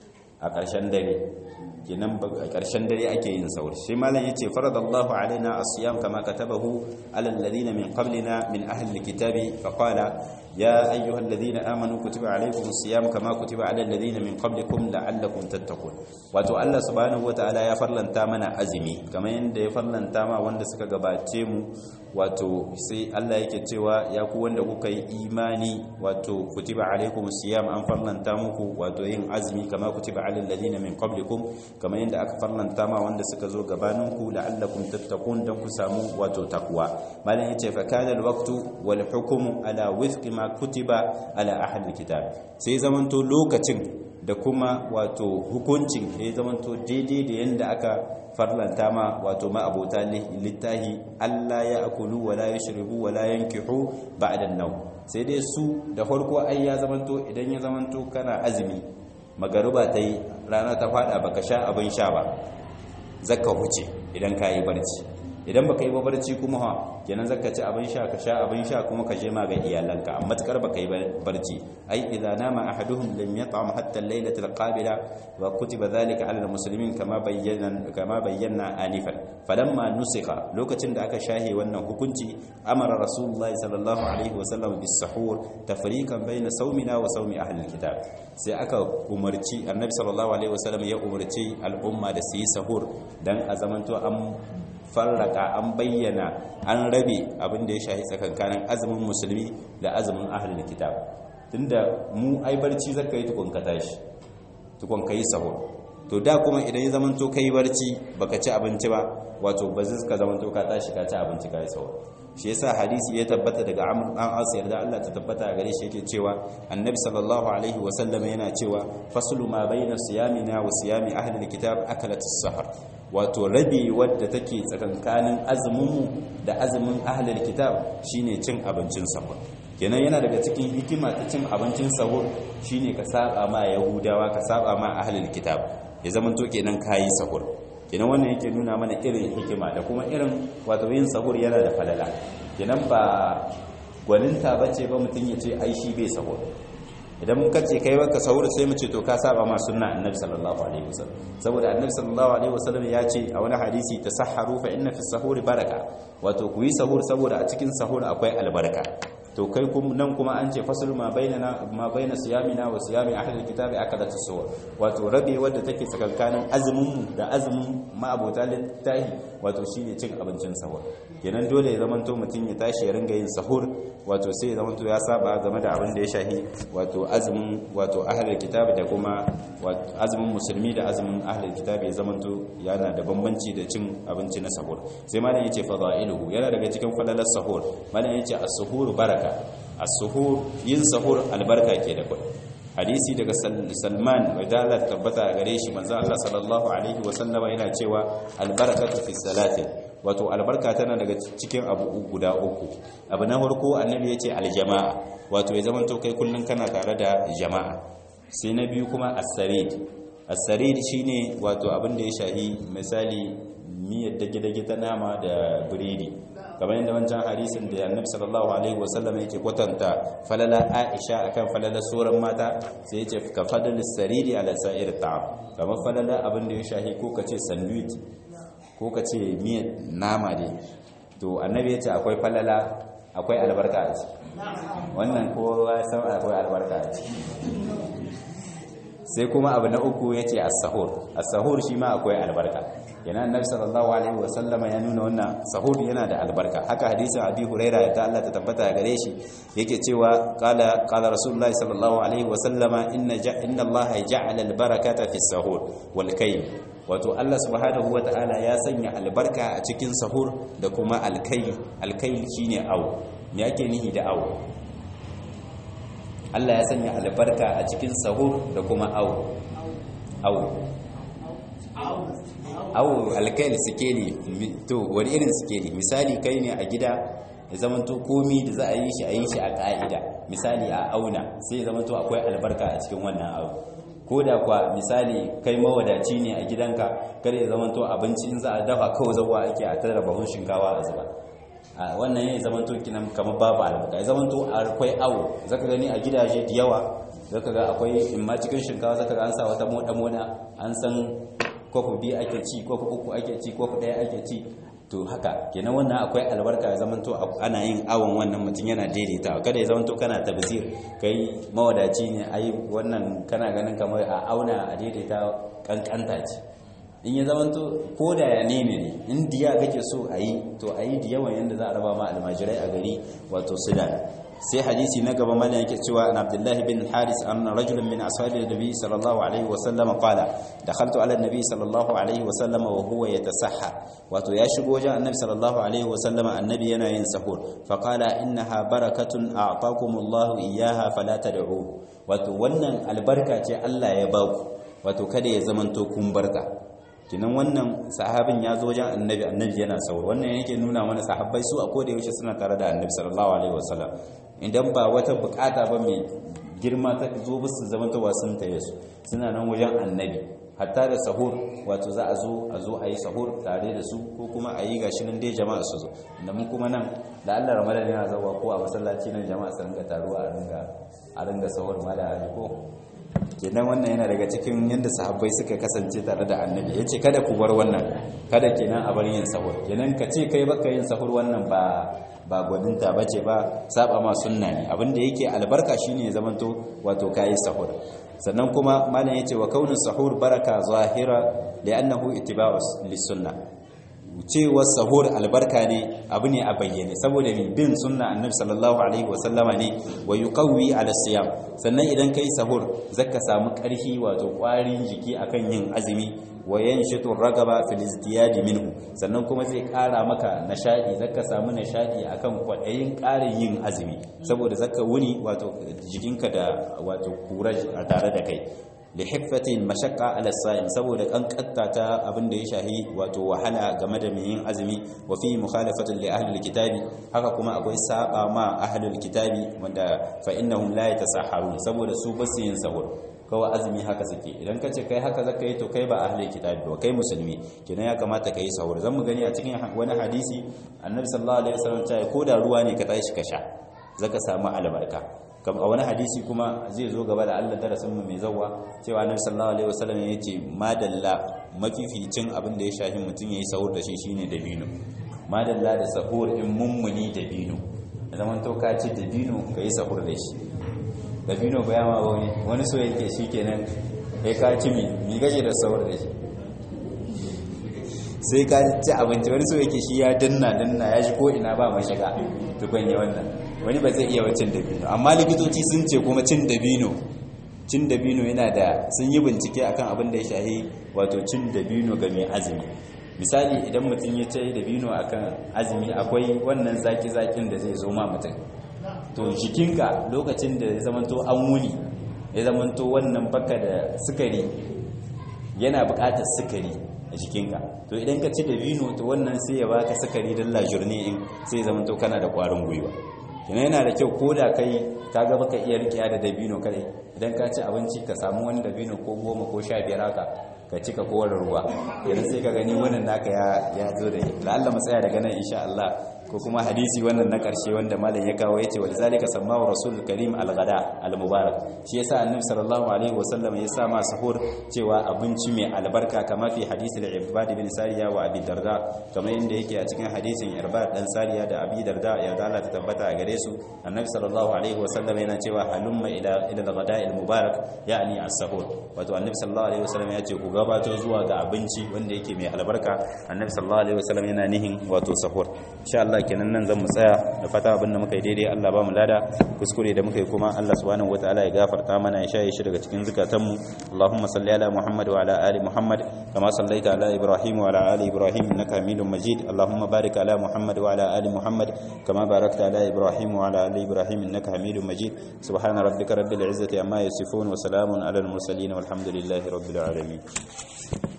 a ƙarshen dare kenan a ƙarshen dare ake yin sahur shi malam yace faradallahu alaina as-siyam kama katabahu ala alladhina min qablina min ahli alkitabi faqala ya ayyuhal ladhina amanu kutiba alaykumus siyam kama kutiba ala alladhina min qablikum la'allakum tattaqun wato Allah subhanahu wataala ya farlanta mana azumi kamar yanda ya farlanta ma wanda suka gabace mu wato sai Allah yake cewa ya ku wanda kuka yi imani wato kutiba alaykumus siyam an farlanta muku wato yin azumi kama kutiba ala alladhina min qablikum kamar yanda aka farlanta ma wanda suka zo gabaninku la'allakum tattaqun dan ku samu wato takwa malam yace fa kana alwaqtu wal hukmu ala wifqi ma kutiba ala ahli kitab sai zamanto lokacin da kuma wato hukuncin ya zamanto daidai da yanda aka farlanta ma wato ma abota littahi Allah ya akulu wala yashrubu wala yankihu ba'da an-nawm sai dai su da farko ai ya zamanto idan ya zamanto kana azumi magaruba tai rana ta fada baka sha abin sha ba zakka huce idan ka yi barci idan baka yi ba barci kuma ha kenan zaka ci abin sha ka sha abin sha kuma ka je ma ga iyalanka amma takar baka yi barci ai idza nama ahaduhum lam yat'am hatta al-laylata al-qabila wa kutiba dhalika 'ala al-muslimin kama bayyana kama bayyana anifan falamma nusikha lokacin da aka shahe wannan hukunci amara rasulullahi sallallahu alaihi wa sallam bis sahur tafriqan bayna sawmina wa sawmi ahli al-kitab sai aka umarci annabi sallallahu alaihi wa sallam ya umarci al'umma da su yi sahur dan a zamanto an farraka an bayyana an rabe abin da ya shahi tsakankanin azumin musulmi da azumin ahlul kitab tunda mu ai barci zaka yi tukun ka tashi tukun ka yi sahur to da kuma idan ya zamanto kai barci baka ci abinci ba wato ba zai ka zamanto ka tashi ka ci abinci ka yi sahur shi yasa hadisi ya tabbata daga Amr dan As yarda Allah ta tabbata gare shi yake cewa Annabi sallallahu alaihi wa sallam yana cewa faslu ma baina siyamina wa siyami ahli alkitab akalat as-sahar wato rabi wadda take tsakankanin azumin da azumin ahli alkitab shine cin abincin sahur kenan yana daga cikin hikima ta cin abincin sahur shine ka saba ma yahudawa ka saba ma ahli alkitab ya zamanto kenan kayi sahur kenan wannan yake nuna mana irin hikima da kuma irin wato yin sahur yana da falala kenan ba gwaninta bace ba mutum ya ce ai shi bai sahur idan muka ce kai baka sahur sai mu ce to ka saba ma sunna annabi sallallahu alaihi wasallam saboda annabi sallallahu alaihi wasallam ya ce a wani hadisi tasahharu fa inna fi sahuri baraka wato ku yi sahur saboda a cikin sahur akwai albarka to kai nan kuma an ce fasul ma bainana ma baina siyamina wa siyami ahli alkitabi akadat as-suwar wato rabe wadda take tsakankanin azumin mu da azumin ma'abota littahi wato shine cin abincin sahur kenan dole ya zamanto mutun ya tashi ya ringa yin sahur wato sai ya zamanto ya saba game da abin da ya shahi wato azumin wato ahli alkitabi da kuma azumin musulmi da azumin ahli alkitabi ya zamanto yana da bambanci da cin abinci na sahur sai malam yace fadailuhu yana daga cikin falalar sahur malam yace as-suhur baraka as-suhur yin sahur albarka ke da kai hadisi daga Salman wa dala tabbata gare shi manzo Allah sallallahu alaihi wa sallama yana cewa albarakatu fi salati wato albarka tana daga cikin abu guda uku abu na farko annabi yace aljama'a wato ya zamanto kai kullun kana tare da jama'a sai na biyu kuma as-sarid as-sarid shine wato abin da ya shahi misali miyar dage-dage ta nama da biredi kamar yadda wancan hadisin da annabi sallallahu alaihi wasallam yake kwatanta falala aisha akan falala sauran mata sai yace ka fadalis sariri ala sa'ir ta'am kamar falala abin da ya shahi ko kace sandwich ko kace miyar nama ne to annabi yace akwai falala akwai albarka a ciki wannan kowa san akwai albarka a ciki sai kuma abu na uku yace as-sahur as-sahur shi ma akwai albarka yana annabi sallallahu alaihi wa sallama ya nuna wannan sahur yana da albarka haka hadisin abi huraira da Allah ta tabbata gare shi yake cewa qala qala rasulullahi sallallahu alaihi wa sallama inna inna Allah ja'ala al-barakata fi sahur wal kaym wato Allah subhanahu wata'ala ya sanya albarka a cikin sahur da kuma alkai alkai shine awo me ake nihi da awo Allah ya sanya albarka a cikin sahur da kuma awo awo awo alkail sikeli to wani irin sikeli misali kai ne a gida ya zamanto komi da za a yi shi a yi shi a ka'ida misali a auna sai ya zamanto akwai albarka a cikin wannan abu ko da kwa misali kai mawadaci ne a gidanka kada ya zamanto abinci in za a dafa kawai zawa ake a tara bahun shinkawa a zuba a wannan ya zamanto kinan kamar babu albarka ya zamanto akwai awo zaka gani a gidaje da yawa zaka ga akwai in ma cikin shinkawa zaka ga an sa wata moda moda an san kofi biyu ake ci kofi uku ake ci kofi ɗaya ake ci to haka kenan wannan akwai albarka ya zamanto ana yin awon wannan mutum yana daidaita kada ya zamanto kana tabzir kai mawadaci ne ai wannan kana ganin kamar a auna a daidaita kankanta ce in ya zamanto ko da ya ne ne in diya kake so a yi to a yi diyawan yadda za a raba ma almajirai a gari wato sudan sai hadisi na gaba mana yake cewa an abdullahi bin haris an rajulun min ashabi nabi sallallahu alaihi wa sallam qala dakhaltu ala nabi sallallahu alaihi wa sallam wa huwa yatasahha wato ya shigo wajen annabi sallallahu alaihi wa sallam annabi yana yin sahur fa qala innaha barakatun a'taakumullahu iyyaha fala tad'u wato wannan albarka ce Allah ya baku wato kada ya zamanto kun barka kinan wannan sahabin ya zo wajen annabi annabi yana sahur wannan yake nuna mana sahabbai su a koda yaushe suna tare da annabi sallallahu alaihi wasallam idan ba wata bukata ba mai girma ta zo musu zamantawa sun taye su suna nan wajen annabi hatta da sahur wato za a zo a zo a yi sahur tare da su ko kuma a yi gashi nan dai jama'a su zo da mun kuma nan da Allah ramadan yana zawa ko a masallaci nan jama'a su ringa taruwa a ringa a ringa sahur ma da ko kenan wannan yana daga cikin yadda sahabbai suka kasance tare da annabi ya ce kada ku bar wannan kada kenan a bar yin sahur kenan ka ce kai baka yin sahur wannan ba ba gwaninta ba ce ba saba ma sunna ne abinda yake albarka shine ya zamanto wato kayi sahur sannan kuma malam yace wa kaunin sahur baraka zahira li'annahu ittiba'us lis-sunnah cewar sahur albarka ne abu ne a bayyane saboda mai bin sunna annabi sallallahu alaihi wasallama ne wa yuqawwi ala siyam sannan idan kai sahur zaka samu karfi wato kwarin jiki akan yin azumi wa yanshitu ragaba fil izdiyad minhu sannan kuma zai kara maka nashadi zaka samu nashadi akan kwadayin karin yin azumi saboda zaka wuni wato jikinka da wato kuraj a tare da kai lihiffatin mashaqqa ala sa'im saboda kankatta ta abin da ya shahi wato wahala game da mai yin azumi wa fi mukhalafatin li ahli alkitabi haka kuma akwai saba ma ahli alkitabi wanda fa innahum la yatasahharun saboda su basu yin sahur kawai azumi haka suke idan ka ce kai haka zaka yi to kai ba ahli kitabi ba kai musulmi kenan ya kamata ka yi sahur zan mu gani a cikin wani hadisi annabi sallallahu alaihi wasallam ya ko da ruwa ne ka tashi ka sha zaka samu albarka kam a wani hadisi kuma zai zo gaba da Allah darasin mu mai zawwa cewa annabi sallallahu alaihi wasallam ya ce madalla mafificin abin da ya shafi mutun yayi sahur da shi shine dabino madalla da sahur in mummuni dabino zaman to ka ci dabino kai sahur da shi dabino ba yama wani wani so yake shikenan kai ka ci mi mi gaje da sahur da shi sai ka ci abinci wani so yake shi ya danna danna ya shi ko ina ba mai shiga tukun ya wannan wani ba zai iya wa cin dabino amma likitoci sun ce kuma cin dabino cin dabino yana da sun yi bincike akan abin da ya shahi wato cin dabino ga mai azumi misali idan mutum ya ce dabino akan azumi akwai wannan zaki-zakin da zai zo ma mutum to jikinka lokacin da ya zamanto an wuni ya zamanto wannan baka da sukari yana buƙatar sukari a jikinka to idan ka ci dabino to wannan sai ya baka sukari don lajurne in sai ya zamanto kana da ƙwarin gwiwa kina yana da kyau ko da kai ka ga baka iya rikiya da dabino kadai idan ka ci abinci ka samu wani dabino ko goma ko sha biyar haka ka cika kowar ruwa idan sai ka gani wannan naka ya zo da la'alla mu tsaya daga nan insha Allah ko kuma hadisi wannan na karshe wanda malam ya kawo yace wal zalika sammahu rasul karim al ghada al mubarak shi yasa annabi sallallahu alaihi wasallam ya sa ma sahur cewa abinci mai albarka kama fi hadisi al ibad bin sariya wa abi darda kamar inda yake a cikin hadisin irbad dan sariya da abi darda ya dala ta tabbata a gare su annabi sallallahu alaihi wasallam yana cewa halumma ila ila al ghada al mubarak yani as sahur wato annabi sallallahu alaihi wasallam ya ce ku gabato zuwa ga abinci wanda yake mai albarka annabi sallallahu alaihi wasallam yana nihin wato sahur insha Allah kenan nan zan mu tsaya da fata abin da muka yi daidai Allah ba mu lada kuskure da muka yi kuma Allah subhanahu wataala ya gafarta mana ya shaye shi daga cikin zukatanmu Allahumma salli ala Muhammad wa ala ali Muhammad kama sallaita ala Ibrahim wa ala ali Ibrahim innaka Hamidum Majid Allahumma barik ala Muhammad wa ala ali Muhammad kama barakta ala Ibrahim wa ala ali Ibrahim innaka Hamidum Majid subhana rabbika rabbil izzati amma yasifun wa salamun ala al mursalin walhamdulillahi rabbil alamin